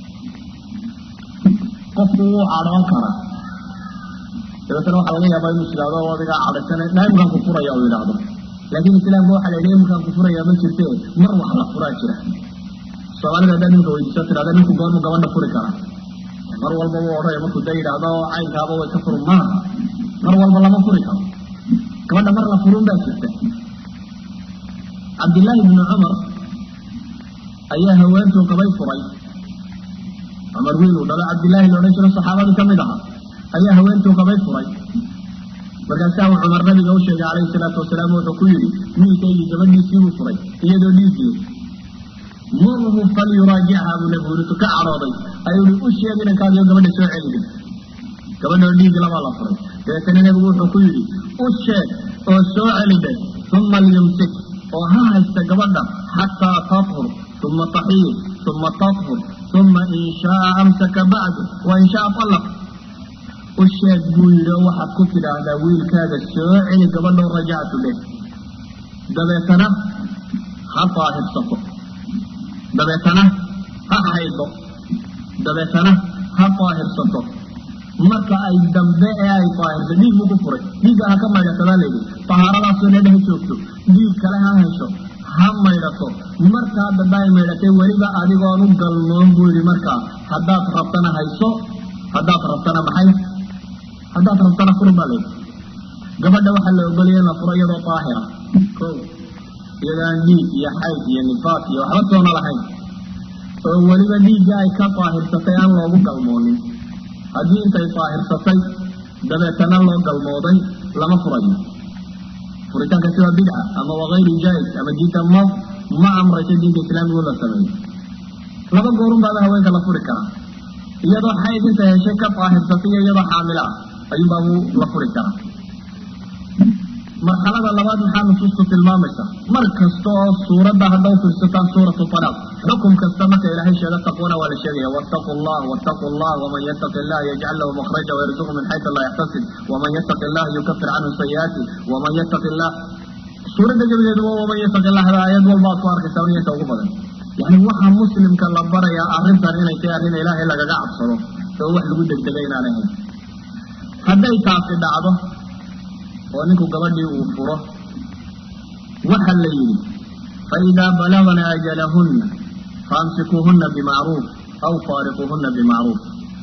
قفوا عران كرا dabeetana waxaa laga yaabaa inuu islaado oo adiga cadhasana naimkaan ku furaya u yidhaahdo laakiin islaamka waxaa la yidhi imkaan ku furaya ma jirte mar wax la furaa jira soomaalida haddaa ninka weydiiso tidhahda ninku goormu gabadha furi kara mar walba wuu odhanaya markuu da yidhaahdo caynkaaba way ka furun maaha mar walba lama furi karo gabadha mar la furun baa jirta cabdillaahi bni cumar ayaa haweentuu qabay furay cumar wiil uu dhalo cabdillaahi la odhan jiro saxaabadii ka mid aha ayaa haweentuu qabay furay markaasaa uu cumar nabiga u sheegay calayhi salaatu wasalaam wuxuu ku yidhi wiilkaygii gabadhiisii buu furay iyadoo dhiiggii murhu falyuraajichaa buu nabigu yidhi ka cadhooday ayuu i u sheeg inankaadiyo gabadha soo celidin gabadhoo dhiig labaa la furay dabeetana nebigu wuxuu ku yidhi u sheeg oo soo celidhe uma lyumsik oo ha haysta gabadha xataa tathur uma taxiir uma tathur uma in shaaa amsaka bacdu wa in shaa allaq u sheeg buu yidhi oo waxaad ku tidhaahdaa wiilkaaga soo celi gabadhoo rajactu leh dabeetana ha daahirsato dabeetana ha haydo dabeetana ha daahirsato marka ay dambe ee ay daahirto dhiig buu ku furay dhiigga ha ka maydhatabaa layidhi tahaaradaasoo dheedha ha joogto dhiig kale ha hesho ha maydhato markaa dambe ay maydhatay weliba adigoon u galmoon buu yidhi markaa haddaad rabtana hayso haddaad rabtana maxay haddaad rabtana furin baa layidhi gabadha waxaa la ogolaya in la furo iyadoo daahira ko iyadaan dhiig iyo xayd iyo nifaas iyo waxba toona lahayn oo weliba dhiigga ay ka daahirsatay aan loogu galmoonin haddii intay daahirsatay dabeetana loo galmooday lama furayo furitaankaasi waa bidca ama waa hayru jaa-is ama diinta ma ma amrayso diinta islaamiga in la sameeyo laba goorun baaba haweenka la furi karaa iyadoo xayd inta heshay ka daahirsatay iyo iyadoo xaamilo ah ayuunbaabu la furi karaa marxalada labaad maxaa nusuustu tilmaamaysa mar kasta oo suuradda hadda u fiirsataan suuratu talaaq xukum kasta marka ilaahay sheego taqwana waa la sheegaya wattaqu llah wattaqu llah waman yattaqi llah yajcal lahu makhraja wayarzuqu min xaytu laa yaxtasib waman yattaqi llah yukafir canhu sayi'aati waman yattaqi llah suuradda gebadeeduba waman yattaqi llah hada aayad walba ad ku arkaysaa niyanta ugu badan yani waxaa muslimka la barayaa arrintan inay tahay arrin ilaahay lagaga cabsado oo wax lagu degdega inaan ahayn hadday taasi dhacdo oo ninku gabadhii uu furo waxa la yidhi faidaa balagna ajalahunna faamsikuuhunna bimacruuf aw faariquuhunna bimacruuf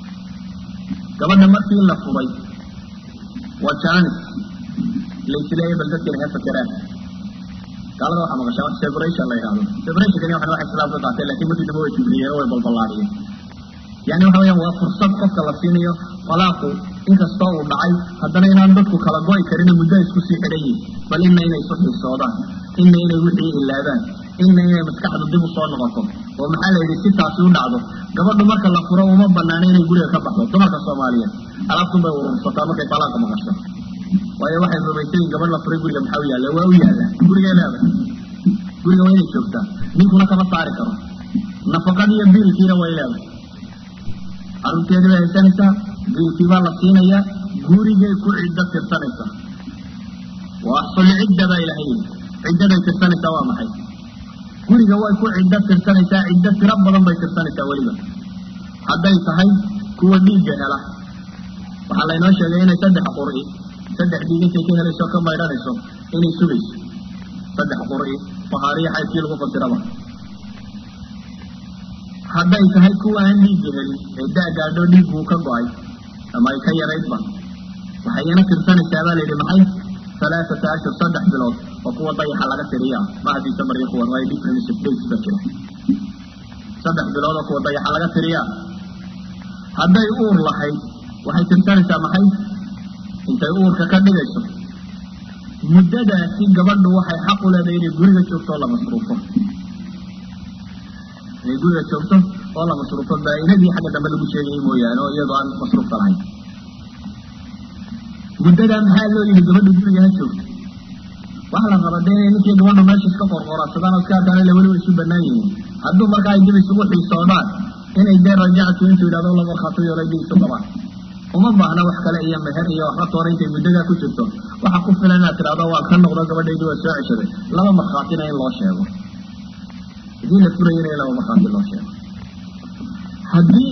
gabadha markii la furay waa jaanis laisleeya bal dadkina ha fakeraan gaalada waxaa maqashaa wax separation la yidhahdo separationkani waxan wax islaamka qaatay lakin markii dambe way jibriyeen oo way balballaadhiyeen yani waxa weyaan waa fursad qofka la siinayo talaaqu inkastoo uu dhacay haddana inaan dadku kala go-i karina muddo isku sii xidhan yihin bal ina inay isu xiisoodaan ina inay wixii ilaadaan ina inay maskaxdu dib u soo noqoto oo maxaa la yidhi si taasi u dhacdo gabadhu marka la furo uma banaana inay guriga ka baxdo dumarka soomaaliyeed alaabtun bay urursataa markay talaaqa maqasho waayo waxay rumaysayin gabadh la furay guriga maxaa u yaalla waa u yaalla gurigay leedahay guriga waa inay joogtaa ninkuna kama saari karo nafaqadii iyo biilkiina way leedahay carruurteedii bay haysanaysaa biilkii baa la siinayaa gurigay ku ciddo tirsanaysaa wa axsul cidda baa ilahay yidhi ciddaday tirsanaysaa waa maxay guriga way ku ciddo tirsanaysaa ciddo tiro badan bay tirsanaysaa weliba hadday tahay kuwa dhiigga hela waxaa laynoo sheegay inay saddex qur'i saddex dhiig intay ka helayso ka maydhanayso inay sugayso saddex qur'i fahaariya xaydkii lagu fasiraba hadday tahay kuwa aan dhiigga helin ee da-gaadho dhiigguu ka go-ay ama ay ka yaraydba waxayna tirsanaysaa baa layidhi maxay alaaata ashhur saddex bilood oo kuwa dayaxa laga tiriyaa ma hadiisa maryo kuwan waa difference of days ba jira saddex bilood oo kuwa dayaxa laga tiriyaa hadday uur lahayd waxay tirsanaysaa maxay intay uurka ka dhigayso muddadaasi gabadhu waxay xaq u leedahay inay guriga joogto oo la masruufo inay guriga joogto oo la masruufo baa-inadii xagga dambe lagu sheegayay mooyaane oo iyadoo aan masruufka lahayn muddadaa maxaa loo yihi gabadha guriga ha joogto waxa la raba dee inay ninkii gabadhu meesha iska qorqorasadaan oo iska arkaan ila weliba isu banaan yihiin hadduu markaa ay dib isugu xiisoodaan inay dee rajactu intuu yidhahdo la markhaato yoolay dib isu qabaan uma baahna wax kale iyo meher iyo waxba toona intay muddadaa ku jirto waxa ku filan inaad tidhahdo waan ka noqdo gabadhaydi waa soo ceshaday laba markhaatina in loo sheego haddii la furayana in laba markhaati loo sheego haddii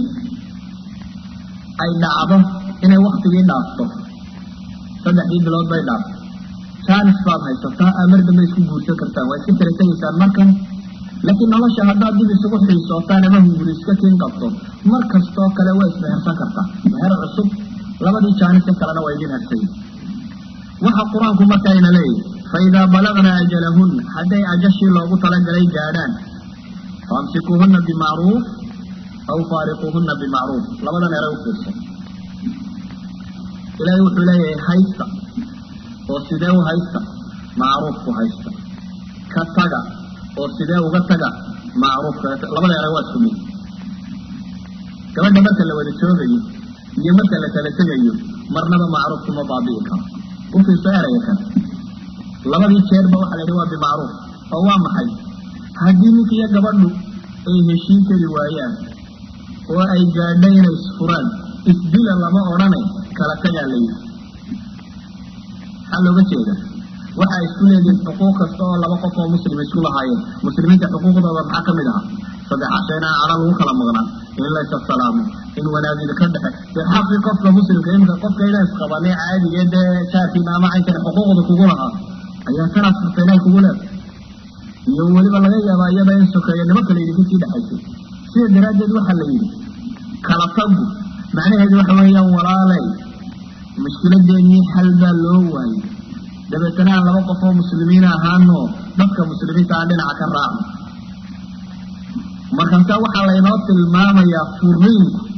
ay dhacdo inay waktigii dhaafto saddexdii bilood bay dhaafto jaanis baad haysataa amar dambe isku guursan kartaan waa iska kala tegaysaan markan laakiin nolosha haddaad dib isugu xiisootaan ama hunguri iska tiin qabto mar kastoo kale waa ismehersan kartaa meher cusub labadii jaanise kalena waa idin harsay waxa qur-aanku markaayna leeyahy faidaa balagna ajalahunna hadday ajashii loogu talagalay gaadhaan faamsikuuhunna bimacruuf aw faariquuhunna bimacruuf labadan eray u fiirsan ilaahay wuxuu leeyahay haysta oo sidee u haysta macruufku haysta ka taga oo sidee uga taga macruufka labada eray waa isku mid gabadha marka la wada joogayo iyo marka la kala tegayo marnaba macruufku ma baabi'i karo u fiirso eraya kan labadii jeerba waxaa la yidhi waa bimacruuf oo waa maxay haddii ninka iyo gabadhu ay heshiin kari waayaan oo ay gaadho inay isfuraan isdila lama odhane kala tagaa la yidhi maxaa looga jeeda waxa ay isku leedihiin xuquuq kasta oo laba qof oo muslim isku lahaayeen muslimiinta xuquuqdooda maxaa ka mid ahaa saddex casho inaan cala lagu kala maqnaan in la ysasalaamo in wanaagida ka dhexe dee xaqii qofka muslimka iminka qofka inaa isqabanay caadigee dee jaarkiina ama caynkani xuquuqda kugu lahaa ayaa tanaad furta inay kugu leeda iyo weliba laga yaabaa iyada in sokeeya nimo kale idinka sii dhexaysay sida daraaddeed waxaa la yidhi kala tagu macnaheedu waxa weeyaan walaaley mushkiladeennii xal baa loo waayey dabeetana aan laba qof oo muslimiin ahaano dadka muslimiinta aan dhinaca ka raacno markaasaa waxaa laynoo tilmaamayaa furiinku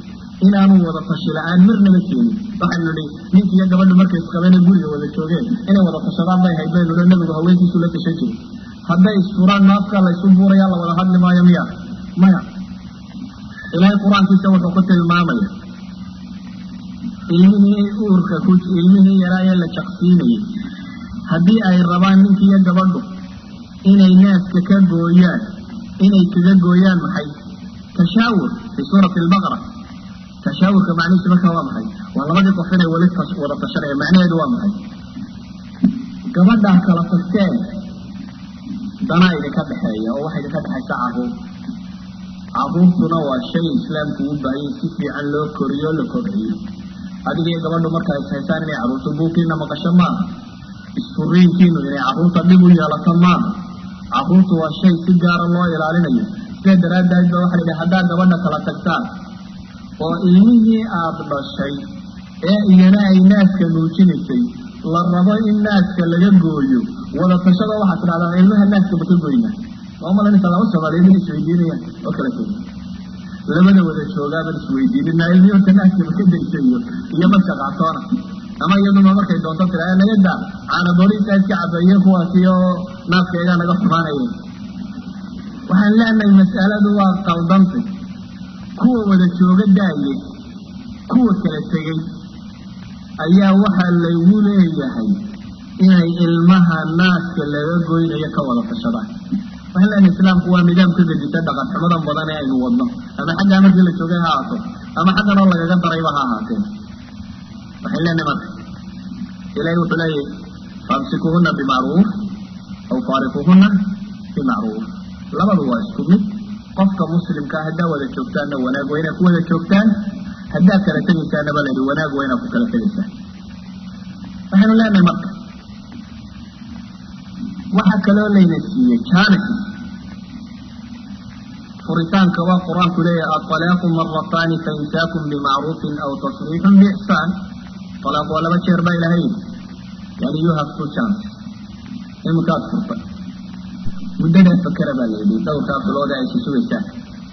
inaanu wada tashi la-aan marnaba keenin waxaynu nihi ninki iyo gabadhu markay isqabeen ee guriga wada joogeen inay wada tashadaan bay hayd baynu nihi nabigu haweenkiisu la tashan jiray hadday isfuraan naafka laysu buurayaa la wada hadli maayo miya maya ilaahay qur-aankiisa wuxuu ku tilmaamaya ilmihii uurka ku ilmihii yaraa ee la jaqsiinayay haddii ay rabaan ninki iyo gabadhu inay naaska ka gooyaan inay kaga gooyaan maxay tashaawur fii suurati albaqara tashaawurka macnihiisu markaa waa maxay waa labadii qof inay weli wada tashanaya macnaheedu waa maxay gabadhaa kala tagteen danaa idinka dhexeeya oo waxa idinka dhexaysa caruur caruurtuna waa shay islaamku u baahayay si fiican loo koriyo o la kobciyo adiga iyo gabadhu markaa is haysaan inay carruurta buuqiina maqasho maaha isfuriinkiinu inay carruurta dhib u yeelato maaha carruurtu waa shay si gaara loo ilaalinayo sidaa daraaddeed ba waxa la yidhi haddaad gabadha kala tagtaan oo ilmihii aada dhashay ee iyana ay naaska nuujinaysay la rabo in naaska laga gooyo wada tashada waxaad tidhahdaa ilmaha naaska ma ka goyna waa malanaysa laba soomaaliyeed in isweydiinayaan oo kala tegi labada wada joogaaban isweydiinina ilmihii horta naaska ma ka daysa iyo iyo madka qaatoona ama iyaduna markay doonto tira naga daa caanadoolihiisa iska cabeeye kuwaasi oo naaskaygaa naga xumaanaya waxaan leenahay mas'aladu waa qaldantay kuwa wada jooga daaye kuwa kala tegey ayaa waxaa laygu leeyahay inay ilmaha naaska laga goynayo ka wada tashadaan waxaan leenahay islaamku waa nidaam ka gedisa dhaqan xumadan badan ee aynu wadno ama xaggaa markii la joogay ha ahaato ama xaggan oo lagaga darayba ha ahaatee waxaan leenahay marka ilahi wuxuu leeyahy faamsikuhuna bimacruuf aw faariquhuna bimacruuf labadu waa isku mid qofka muslimkaa haddaa wada joogtaanna wanaag waa inaa ku wada joogtaan haddaa kala tegaysaanaba la yidhi wanaag waa inaa ku kala tegaysaan waxaynu leenahay marka waxaa kaloo layna siiyey janis furitaanka waa qur-aanku leeyahay aطalaaqu marataani faimsaakum bimacruufin aw tasriixun biixsaan alaaq waa laba jeer baa ilahay yani you have two chance iminkaad furtay muddadaa fakera baa la yidhi dhowrkaa bilooda ay isa sugaysaan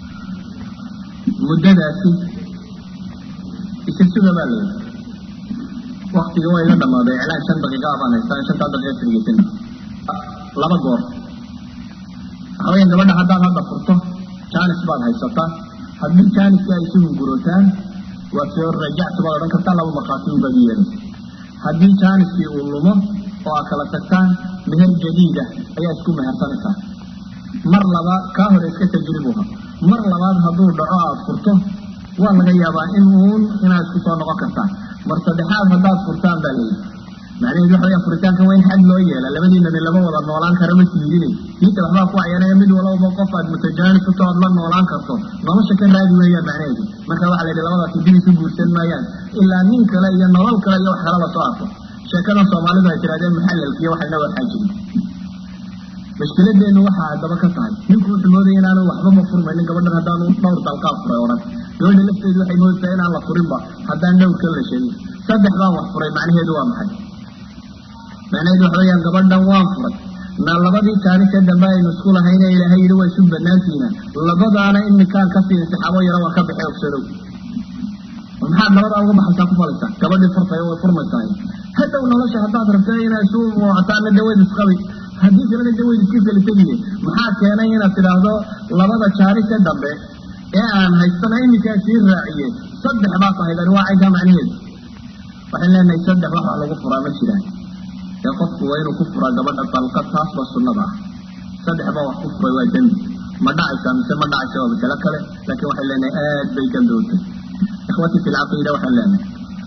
muddadaasi isa suga baa la yidhi waktiga waa iga dhamaaday iclaan shan daqiiqa baan haystaa shantaa daqiiqa sirgeysana laba goor waxa weya gabadha haddaad hadda furto janis baad haysataa haddii janiska ay isu hungurootaan waa soo rajactu baad odhan kartaa laba markhaati ubaad yeelaysa haddii janiskii uu lumo oo aad kala tagtaan meher jadiida ayaa isku mehersanaysaa mar labaad kaa hore iska tajribuha mar labaad hadduu dhaco aada furto waa laga yaabaa in uun inaad isku soo noqon kartaan mar saddexaad haddaad furtaan baa layidhi macnaheedu waxa weya furitaanka waa in xad loo yeela labadiinani lama wada noolaan kara ma tiidine diinta waxbaa ku cayanaya mid walaba qof aad mutajaanis uto oad la noolaan karto nolosha ka raadi weeyaan macnaheedu marka waxa la yidhi labadaasi dib isu guursan maayaan ilaa nin kale iyo nolol kale iyo wax kala la soo arko sheekadan soomaalidu ay tirahdeen muxalalkiiyo waxayna waxaa jirin mashkiladeenu waxaa haddaba ka tahay ninku wuxuu moodaya inaanu waxbama furmaynin gabadhan haddaanu dhowr dalqaab furay odhan gabadha lafteedu waxay moodaysaa inaan la furinba haddaan dhowrka la sheegin saddex baan wax furay macnaheedu waa maxay macnaheedu waxa weyaan gabadhan waan furay na labadii jaanisee dambe aynu isku lahayne ilaahay yidhi waa isu banaantiina labadaana iminkaan kasii intixaabo yaro waa ka baxay ogsadow maxaad labadaa uga baxaysaa ku falaysaa gabadhii furtay way furmaysaa hadhow nolosha haddaad rabta inaa isu muucataana daweyd isqabi haddii kalena daweyd iska kala tegiye maxaa keenay inaad tidhaahdo labada jaanisee dambe ee aan haystana iminkaa sii raaciye saddex baa tahay dani waa caynkaa macnaheedu waxaan leenahay saddex wax wax lagu furaa ma jiraan ee qofku waa inuu ku furaa gabadha dalqad taas baa sunnada ah saddex baa wax ku furay waa dembi ma dhacaysaa mise ma dhacaysa waa masalo kale laakiin waxaan leenahay aad bay dembi u tahay ikhwati fi lcaqiida waxaan leenahay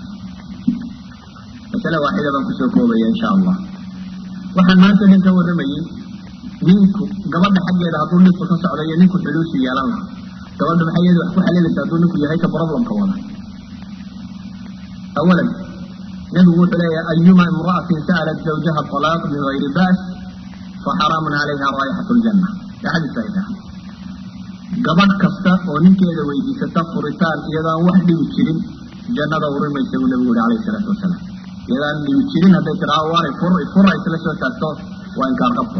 masale waaxida baan kusoo koobaya insha allah waxaan maanta nin ka warramayey ninku gabadha xaggeeda hadduu dhibku ka socdo iyo ninku xuluusi yeelan laha gabadha maxay iyada wax ku xalilaysa hadduu ninku yahay ka problemka wada awalan nabigu wuxuu leeyahay ayuma imra'atin sa'alat zawjaha talaaq bigayri ba's faxaraamun calayha raayixat ljanna ee xadiis saxiixa gabadh kasta oo ninkeeda weydiisata furitaan iyadaan wax dhibi jirin jannada urimaysa buu nabigu yihi alayhi salaatu wasalaam iyadaan dhibi jirin hadday tiraa waanay fur fura isla soo taagto waa inkaar qabto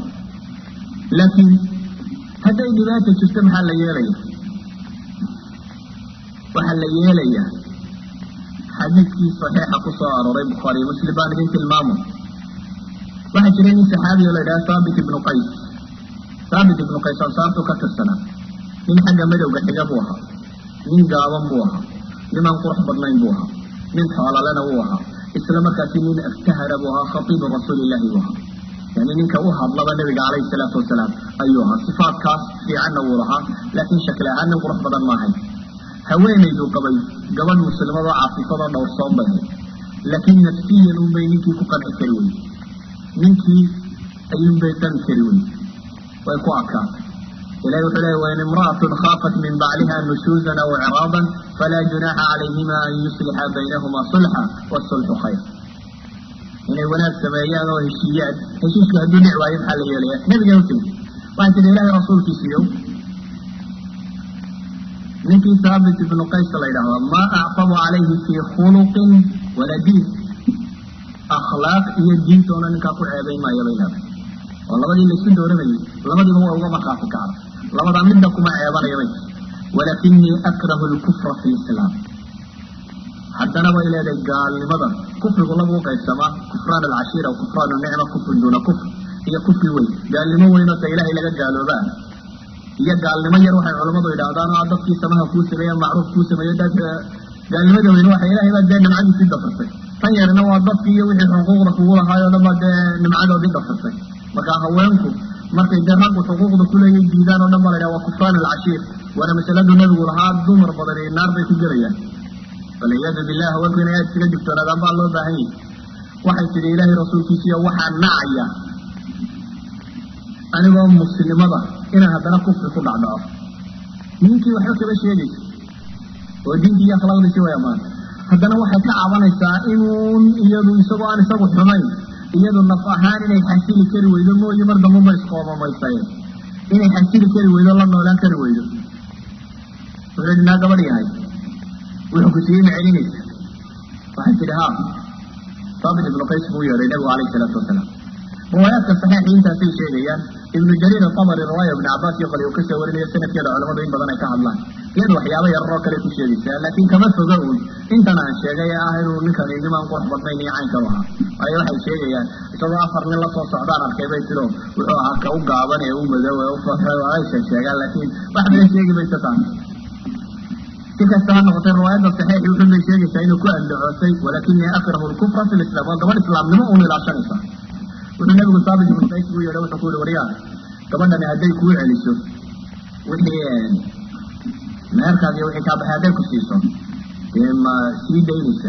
laakiin hadday dhibaata jirto maxaa la yeelaya waxaa la yeelayaa xadiidkii saxiixa ku soo arooray bukhaariyo muslim baan idin tilmaamo waxaa jiray nin saxaabiyo la yidhaha thaabit ibnu qays thaabit ibnu qays ansaartu ka tirsanaa nin xagga madowga xiga buu ahaa nin gaaban buu ahaa nimaan qurux badnayn buu ahaa nin xoolalena wuu ahaa isla markaasi nin aftahara buu ahaa khatiibu rasuulillahi buu ahaa yani ninka u hadlaba nabiga calayhi salaatu wasalaam ayuu ahaa sifaadkaas fiicanna wuu lahaa laakiin shakli ahaan nin qurux badan maahay haweenayduu qabay gabadh muslimadoo caafifadoo dhowrsoon bay ahayd laakiin nafsiyan unbay ninkii ku qanci kari weyey ninkii ayuunbay qani kari weyey way ku adkaatay ilahi wuxuu leey wain imra'atun khaafat min bacliha nushuuzan aw icraaban falaa junaaxa calayhima an yuslixa baynahuma sulxa wasulxu khayr inay wanaag sameeyaan oo heshiiyaan heshiiska hadduu dhic waayo maxaa la yeelaya nabiga u timi waxay tihi ilahay rasuulkiisiiyow ninkii thaabit ibnu qays la yidhaahdo maa actabu calayhi fii khuluqin wala diin akhlaaq iyo diintoona ninkaa ku ceebayn maayo bay leedahay oo labadii la isku dooranayay labadiiba waa uga markhaati kacda labadaa midna kuma ceebanaya bay walakinii akrahu lkufra fi lislaam haddana bay leedahay gaalnimada kufrigu lagu qaybsamaa kufraan alcashiira wa kufraan nicma kufrin duuna kufr iyo kufri weyn gaalnimo weynoo ta ilaahay laga gaaloobaa iyo gaalnimo yar waxay culammadu yidhaahdaan oo dadkii samaha kuu sameeye macruuf kuu sameeyo dad gaalnimada weyn waxa ilahay baa dee nimcadiisii dafirtay tan yarina waa dadkii iyo wixii xuquuqda kugu lahaayoo dhan baa dee nimcadoodii dafirtay marka haweenku markay dee raggu xuquuqda kuleeyay diidaan oo dhan baa la yidhaha waa kufraan alcashiir waana masaladu nabigu lahaa dumar badan iyo naar bay ku gelayaan walciyaadu billah haweenku inay aad iskaga digtoonaadaan baa loo baahan yahy waxay tidhi ilaahay rasuulkiisiiyo waxaa nacaya anigoo muslimada inaan haddana kufri ku dhacdhaco ninkii waxba kaba sheegaysa oo diinkii iyo akhlaaqdiisi way ammaan haddana waxay ka cabanaysaa inuun iyadu isagoo aan isagu xumayn iyadu naf ahaan inay xasili kari weydo mooye mar dambaba isqoomamaysaye inay xasili kari weydo la noolaan kari weydo wuxuu yidhi naa gabadh yahay wuxuu ku siiyey ma celinaysa waxay tidhi ha saabit ibnu qays buu yeedhay nabigu calayhi salaatu wasalaam riwaayaadka saxiixi intaasay sheegayaan ibnu jariir atabari riwaaya ibnu cabaas iyo qali uu kasoo warinayo sanadkeeda culamadu in badan ay ka hadlaan iyadu waxyaaba yararoo kale ku sheegaysaa laakiin kama foga uun intan aan sheegay ee ah inuu ninkani nimaan qurux badnayn iyo caynkan ahaa waayo waxay sheegayaan isagoo afar nin lasoo socdaan arkay bay tiro wuxuu ahaa ka u gaaban ee u madow ee u faxo ay sheegsheegaan laakiin wax badan sheegi maysa taas si kasta ha noqotay riwaayadda saxiixi wuxuu bay sheegaysaa inuu ku andacoosay walakinii akrahu lkufra fi lislam waa gabadh islaamnimo uun ilaashanaysa wuxuu nabigu saabit ibnu qays buu yeedhay wuxuu ku yihi waryaa gabadhani hadday kuu celiso wixii meherkaas iyo wixii kaa baxay hadday ku siiso dee ma sii daynaysa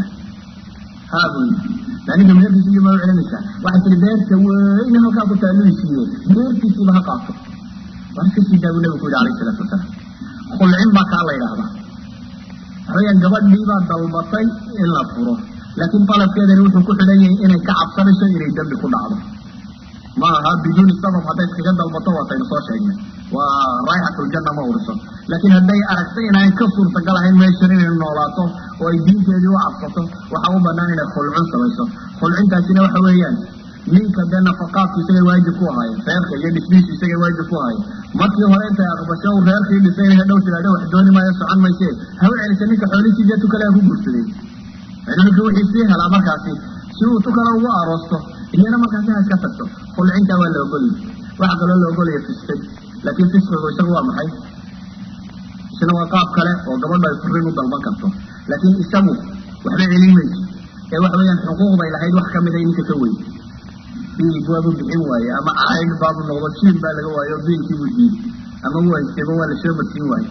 haabuy aniga meherkiisa iyo ma u celinaysaa waxay tihi beerta weyne halkaa ku taalui siiye beertiisiiba ha qaato war iska sii daa buu nabigu ku yihi alayh isalaatu wasalaam khulcin baa kaa la yidhaahdaa waxaweyaan gabadhii baa dalbatay in la furo laakiin dalabkeedani wuxuu ku xidhan yahay inay ka cabsanayso inay dembi ku dhacdo ma aha biduuni sabab hadday iskaga dalbato waataynu soo sheegnay waa raayxatuljanna ma uriso laakiin hadday aragtay inaan ka suurtagal ahayn meeshan inay noolaato oo ay diinteedii u cabsato waxaa u banaan inay khulcun samayso khulcintaasina waxa weeyaan ninka dee nafaqaadku isagay waajib ku ahaayeen reerka iyo dhismihiisu isagay waajib ku ahaayeen markii hore intay aqbasho u reerkii dhisay inay hadhow tidhahdo wax dooni maayo socon mayse ha u celisa ninka xoolihiisii dee tukale ha ku guursaday ninka wixii sii helaa markaasi si uu tukale ugu aroosto iyana markaasi ha iska tagto khulcintaa waa la ogolya waxa kaloo la ogolaya fisqid laakiin fisqigu isagu waa maxay isna waa qaab kale oo gabadho ay furiin u dalban karto laakiin isagu waxba celin mayso ee waxa weeyaan xuquuqday lahayd wax kamid a ninka ka weyn biilki waabu bixin waaye ama cayn baabu noqdo jiin baa laga waayo biilkii buu diiday ama wuu haystayba waa lasoo marsiin waaye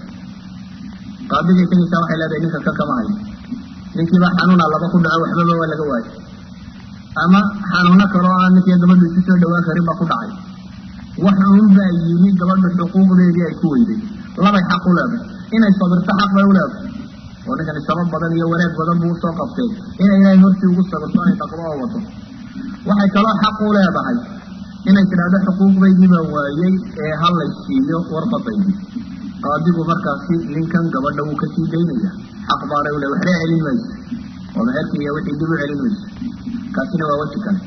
qaadigay tegaysaa waxay leedahay ninka ka kama hayo ninkiibaa xanuuna laba ku dhaco waxbaba waa laga waayo ama xanuuno kaloo aan ninkiiyo gabadhu isu soo dhawaan karin baa ku dhacay wax uun baa yimi gabadhu xuquuqdeedii ay ku weyday labay xaq u leedahay inay sabirto xaq bay u leedahay oo ninkani sabab badan iyo wanaag badan buu usoo qabtay inay ilaahay hortii ugu sabirto inay dhaqdo oo wato waxay kaloo xaq u leedahay inay tidhaahdo xuquuqdaydii baan waayey ee ha lay siiyo warqadaydii qaadigu markaasi ninkan gabadha wuu kasii daynaya xaq baanay u le waxba celin mayso oo meherkii iyo wixii dib u celin mayso kaasina waa weji kale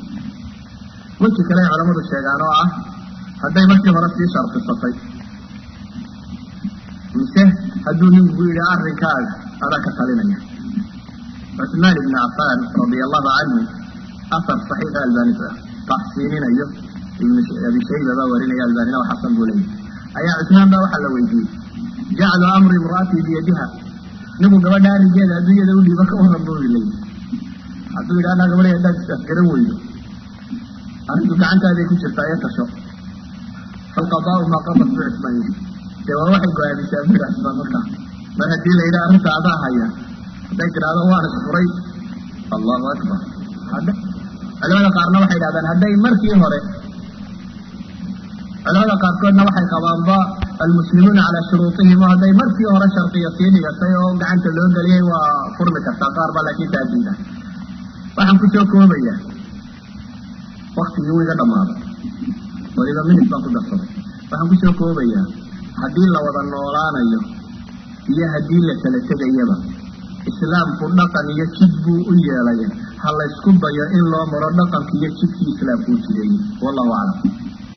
weji kale ay culamadu sheegaan oo ah hadday markii hore sii sharfisatay mise hadduu ninku yidhi arrinkaaga adaa ka talinaya cusmaan ibni cafaan radia allahu canhu asar saxiixa albani taxsiininayo ibn abi shayba baa warinaya albanina wa xasan buu leeyahy ayaa cusmaan baa waxaa la weydiiyey jaclu amri imra'atii biyadiha nigu gabadha arigeeda adduunyada u dhiiba ka waran buu leeyahy hadduu yidhi anaa gabadhay haddaad is-afgaran weydo arrintu gacantaaday ku jirtaa ee tasho falqadaau maa qadat bu cusmaan yidhi dee waa waxay go-aamisaa bu yidhi cusmaan markaa mar haddii la yidhi arrinta adaa haya hadday tidhaahdo waan isfuray allahu akbar culamada qaarna waxay idhahdaan hadday markii hore culamada qaarkoodna waxay qabaanba almuslimuuna calaa shuruutihim oo hadday markii hore shardiya sii dhigatay oo gacanta loo geliyay waa furmi kartaa qaar ba laakiin taadiida waxaan kusoo koobayaa waktigii wuu iga dhammaaday waliba minit baan ku darsaday waxaan kusoo koobayaa haddii la wada noolaanayo iyo haddii la kala tegayaba islaamku dhaqan iyo jid buu u yeelay ha laysku dayo in loo maro dhaqanki iyo jidkii islaamku u jireeyey wallahu aclam